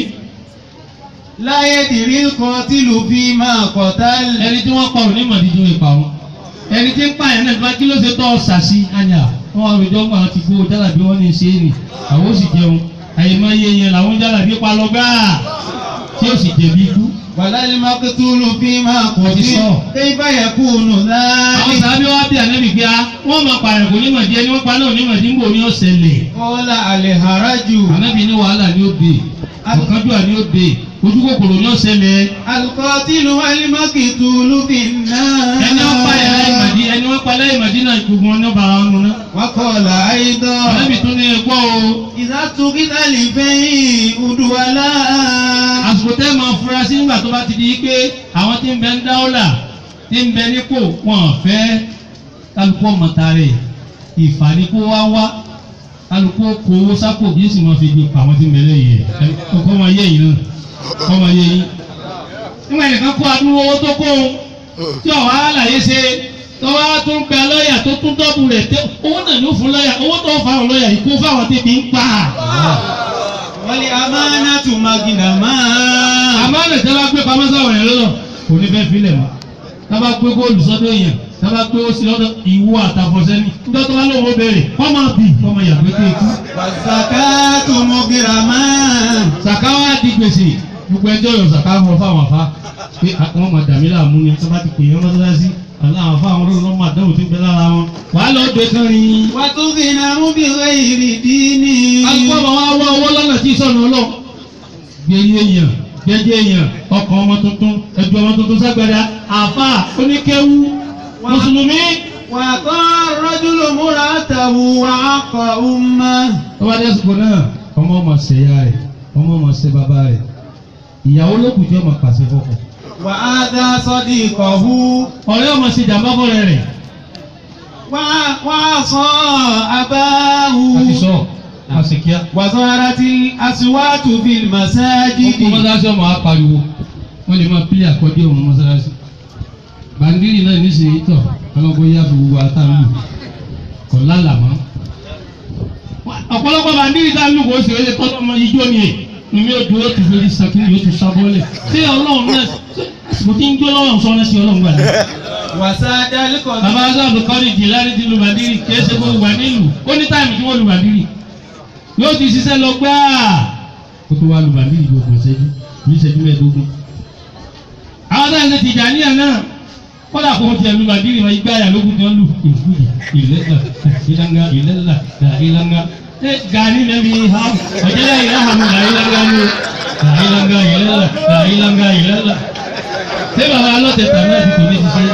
لا يدري القاتل فيما قتل ẹni tí wọ́n pa òní mọ̀díjú ipa wọn ẹni tí ń pa ẹ̀ náà kí ló ṣe tọ́ ọ̀sà sí anya wọn àròjọ gbà wọn ti gbó jálàbí wọn ní í ṣe é nì àwọn ó sì jẹun àyèmáyé yẹn làwọn jálàbí pa lọ gbáà tí ó sì jẹ̀bi ikú. ولا المقتول فيما قتل صح. كيف يكون àwọn ذلك sàbí wa bí ànábì gbé a wọ́n máa pààyàn kò ní mọ̀dí ẹni wọ́n pa náà ní mọ̀dí ń bò ní ọ̀sẹ̀lẹ̀ قال الهرج ànábì ní wàhálà ní ó dé ọ̀kánjúwà ní ó dé ojú kòkòrò ní ọ̀sẹ̀lẹ̀ القاتل والمقتول في النار ẹni wọ́n pa ẹ̀ láì mọ̀dí ẹni wọ́n pa láì mọ̀dí náà gbogbo wọn ní ọba ara wọn náà. وقال أيضا ànábì tún ní ẹgbọ́ o إذا اتخذ البيع دولا àsìkò tẹ́ máa fura sí nígbà tó bá ti di pé àwọn tí ń bẹ ń dáwọ́là tí ń bẹ nípò wọn ò fẹ́ kálukú ọmọta rẹ̀ ìfàníkó wá wá kálukú kó owó sápò bí sì máa fi gbé pa àwọn tí ń bẹ lẹ́yìn ẹ̀ kọ́ máa yé yìí náà kọ́ máa yé yìí. nígbà nìkan kó adúrú owó tó kó o tí ọ̀wá àlàyé ṣe tó wá tún gba lọ́ọ̀yà tó tún dọ́bù rẹ̀ tẹ́ owó náà ló fún lọ́ọ̀yà owó tó fáwọn lọ́ọ̀yà yìí kó fáwọn tẹ́bi ń pa والأمانة مغنما àmọ́ lè tẹ́ bá gbé pamọ́ sáwọn yẹn lọ́dọ̀ kò ní fẹ́ filẹ̀ mọ́ tábà gbé góòlù sọ́dọ̀ yẹn tábà gbé ó sí lọ́dọ̀ ìwọ àtàfọ̀sẹ́ni nígbà tó bá lóun ó béèrè kọ́ máa bì kọ́ máa yàgbé tó ikú. والزكاة مغرما sàká wá di gbèsè gbogbo ẹjọ́ yọ sàká fọ fáwọn afá pé wọ́n máa dàmí láàmú ni tábà ti pè é mọ́sálásí àlọ́ àwọn afá àwọn olóòrùn máa dánwò tó ń bẹ lára wọn wàá lọ gbé kan rí. وتغنم بغير دين alùpùpù wa wá owó lọ́nà tí sọ̀nà ọlọ́ gbẹ̀yẹ èèyàn gbẹ̀jẹ̀ èèyàn ọkàn ọmọ tuntun ẹ̀dùn ọmọ tuntun ságbádá àfà oníkéwú mùsùlùmí. وقال الرجل مرأته وعق أمه tó bá dé sùkò náà ọmọ ọmọ ṣe ya rẹ̀ ọmọ ọmọ ṣe bàbá rẹ̀ ìyàwó lókùn tí ọmọ pàṣẹ fọkọ. وآذى صديقه ọ̀rẹ́ ọmọ ṣe jàmbá fọ́rẹ́ rẹ̀ وع- وعصى أباه àti sọ àṣekíá. وظهرت الأصوات في ọkọ المساجد mọ́sálásí ọmọ apariwo wọ́n lè máa pílẹ̀ àkọ́dé ọmọ mọ́sálásí. bàndírì náà níṣẹ́ tọ̀ ọlọ́gbọ́n yá fi gbogbo àtàlù kọ̀ lálàmọ́. ọ̀pọ̀lọpọ̀ bàndírì tá a lù kó o sì wọlé tọ́lọ́ ọmọ ijó ni ẹ̀ nínú yóò dúró tó fẹ́ẹ́ sàkíní yóò tún sábọ́lẹ̀ ṣé ọlọ́run náà mo ti ń jó lọ́wọ́ sọ ọ́nà sí ọlọ́run gbà náà. وساد القضاء bàbá sábà kọ́ni jìláni ti lu bàndírì kìí ṣe gbogbo wà nílùú ó ní táìmù tí wọ́n lu bàndírì yóò ti ṣiṣẹ́ lọ gbáà kó tó wá lu bàndírì yóò gbọ̀n ṣẹ́jú ní ìṣẹ́jú mẹ́ẹ̀ẹ́dógún. àwọn táyà ṣe tìjàníyà náà kọ́dà kó tiẹ̀ lu bàndírì wọn igbá yà lókun tí wọ́n lù ìfúyì ìlẹ́là ìlànà ìlẹ́là ìlànà ẹ gani nẹbi ha ọjọ́ ìlànà ìlànà ìlànà ìlànà ìlànà ìlànà ṣé bàbá alọ́tẹ̀tà náà ti kò ní ṣiṣẹ́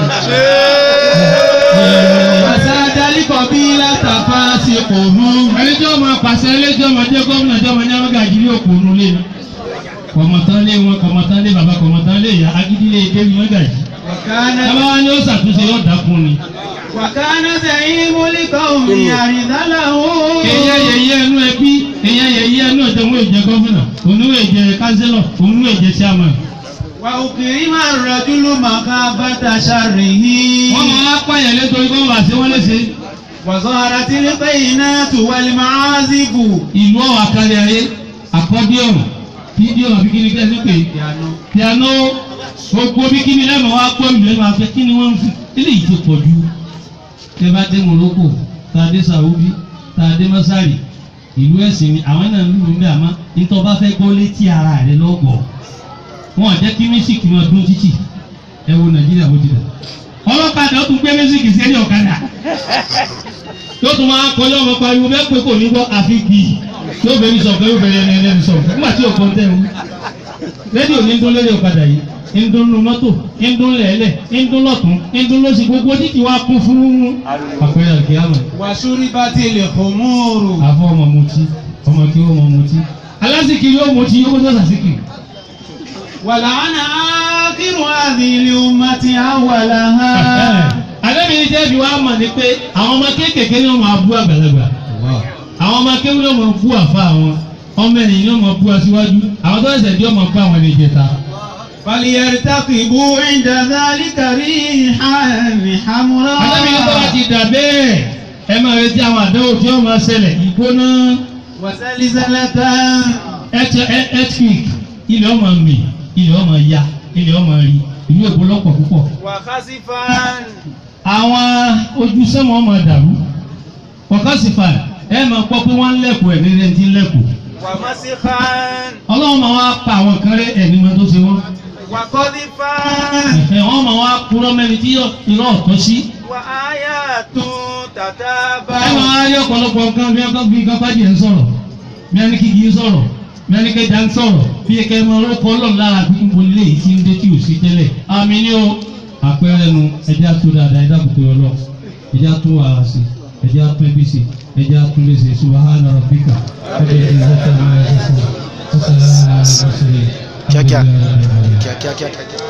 yìí. وساد القبيلة فاسقه ẹni tí wọ́n máa pàṣẹ ẹlẹ́jọ́ máa jẹ́ gómìnà tí wọ́n máa jáwé gàjírí òkùnrin lé ní. kọ̀mọ̀tán lé wọn kọ̀mọ̀tán lé bàbá kọ̀mọ̀tán lé ìyá agídí lé débi wọn gàjí. وكان bàbá wa ni ó ṣàtúnṣe yóò dákun ni. وكان زعيم القوم يرذله èèyàn yẹyẹ ẹnu ẹbí èèyàn yẹyẹ ẹnu ọjọ́ òun èjẹ gómìnà òun èjẹ kánsílọ̀ òun èjẹ chairman. وأكرم الرجل مخافة شره wọ́n máa pààyàn létorí kọ́ wá sí wọ́n léṣe. وظهرت البينات والمعازف ìlú ọ̀wà kárí ayé àkọ́díọ̀n fídíò àbí kí ni kí ẹ ti pè é. piano piano gbogbo bí kíni lẹ́nu wa gbọ́ ìlú lẹ́nu afẹ́ kíni wọ́n ń fi eléyìí ti pọ̀ ju tẹ́ bá dé Morocco tá a dé Saudi tá a dé Masari ìlú ẹ̀sìn ni àwọn náà ń lù ń bẹ̀ àmọ́ nítorí bá fẹ́ gbọ́ létí ara rẹ lọ́gbọ̀ọ́ wọn ò jẹ́ kí mísíkì máa dún títì ẹ wo Nàìjíríà bó ti dà ọlọ́kadà ó tún gbé mísíkì sẹ́ni ọ̀kadà yóò tún máa kọjá ọmọ pariwo bẹ́ẹ̀ pé kò ní gbọ́ àfi kì í yóò bẹ̀rẹ̀ sọ̀kẹ́ yóò bẹ̀rẹ̀ ẹni ẹni sọ̀kẹ́ nígbà tí òkò ń tẹ̀ wọ́n rédíò ní ń dún lórí ọ̀kadà yìí ń dún nu mọ́tò ń dún lẹ́lẹ̀ ń dún lọ́tún ń dún lọ́sì gbogbo títí wá kún fún àpẹẹrẹ àkíyàmọ̀ wàṣúríbàtì lè kòmóòrò. àfọ ọmọ mutí ọmọ kí ó mọ mutí alásìkiri yóò mutí yóò tó sàsìkiri wàlàánà ákírù àdìlì ummati awwalaha. alẹ́mi ní jẹ́bi wá mọ̀ ní pé àwọn ọmọ kéékèèké ni wọ́n máa bú àgbàlagbà àwọn ọmọ kéwú ni wọ́n máa bú àfa àwọn ọmọ ẹ̀yìn ni wọ́n máa bú aṣíwájú àwọn tó ẹsẹ̀ dí wọ́n máa bú àwọn ẹni ìjẹta. فليرتقبوا عند ذلك ريحا حمراء alẹ́mi ní tọ́wọ́ ti dà bẹ́ẹ̀ ẹ máa retí àwọn àdánwò tí wọ́n máa ṣẹlẹ̀ ìgbóná وزلزلة earthquake ilẹ̀ ọmọ mi ilẹ̀ ọmọ ya ilẹ̀ ọmọ rí ìlú èkó lọ́pọ̀ púpọ̀ وخسفا àwọn ojú sẹ́wọ̀n máa dàrú kọ̀kọ́sìfà ẹ máa gbọ́ pé wọ́n ń lẹ́kọ̀ọ́ ẹ̀ nílẹ̀ tí ń lẹ́kọ̀ọ́ ومسخا ọlọ́run máa wá pa àwọn kan rẹ ẹni máa tó ṣe wọ́n وقذفا ẹ̀fẹ̀ wọ́n máa wá kúrọ́ mẹ́ni tí irọ́ ọ̀tọ́ sí وآيات ẹ تتابع máa rí ọ̀pọ̀lọpọ̀ nǹkan bí ọkọ̀ bí nǹkan pàjẹ́ ń sọ̀rọ̀ bí ẹni kíkì ń sọ̀rọ̀ bí ẹni kẹjà ń sọ̀rọ̀ bí ẹkẹ máa rọ́pò ọlọ́run lára bí n bolí lè ti ń dé tí ò sí tẹ́lẹ̀ àmì ni ó àpẹẹrẹ nu ẹjẹ́ àtó dáadáa ẹjẹ́ àbùkù ọlọ́ ẹjẹ́ àtó wàhálà sí ẹjẹ́ àtó ẹbí sí ẹjẹ́ àtó lè ṣe subahana rabbika ẹjẹ́ ìzọ́tà máa ń ṣe fún ọ̀sán Kíákíá. kíákíá kíákíá.